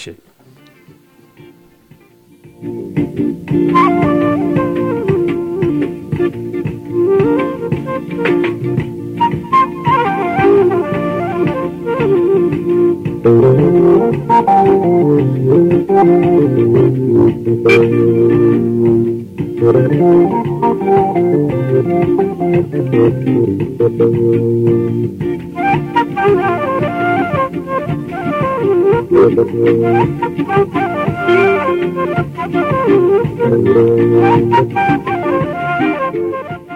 Thank you.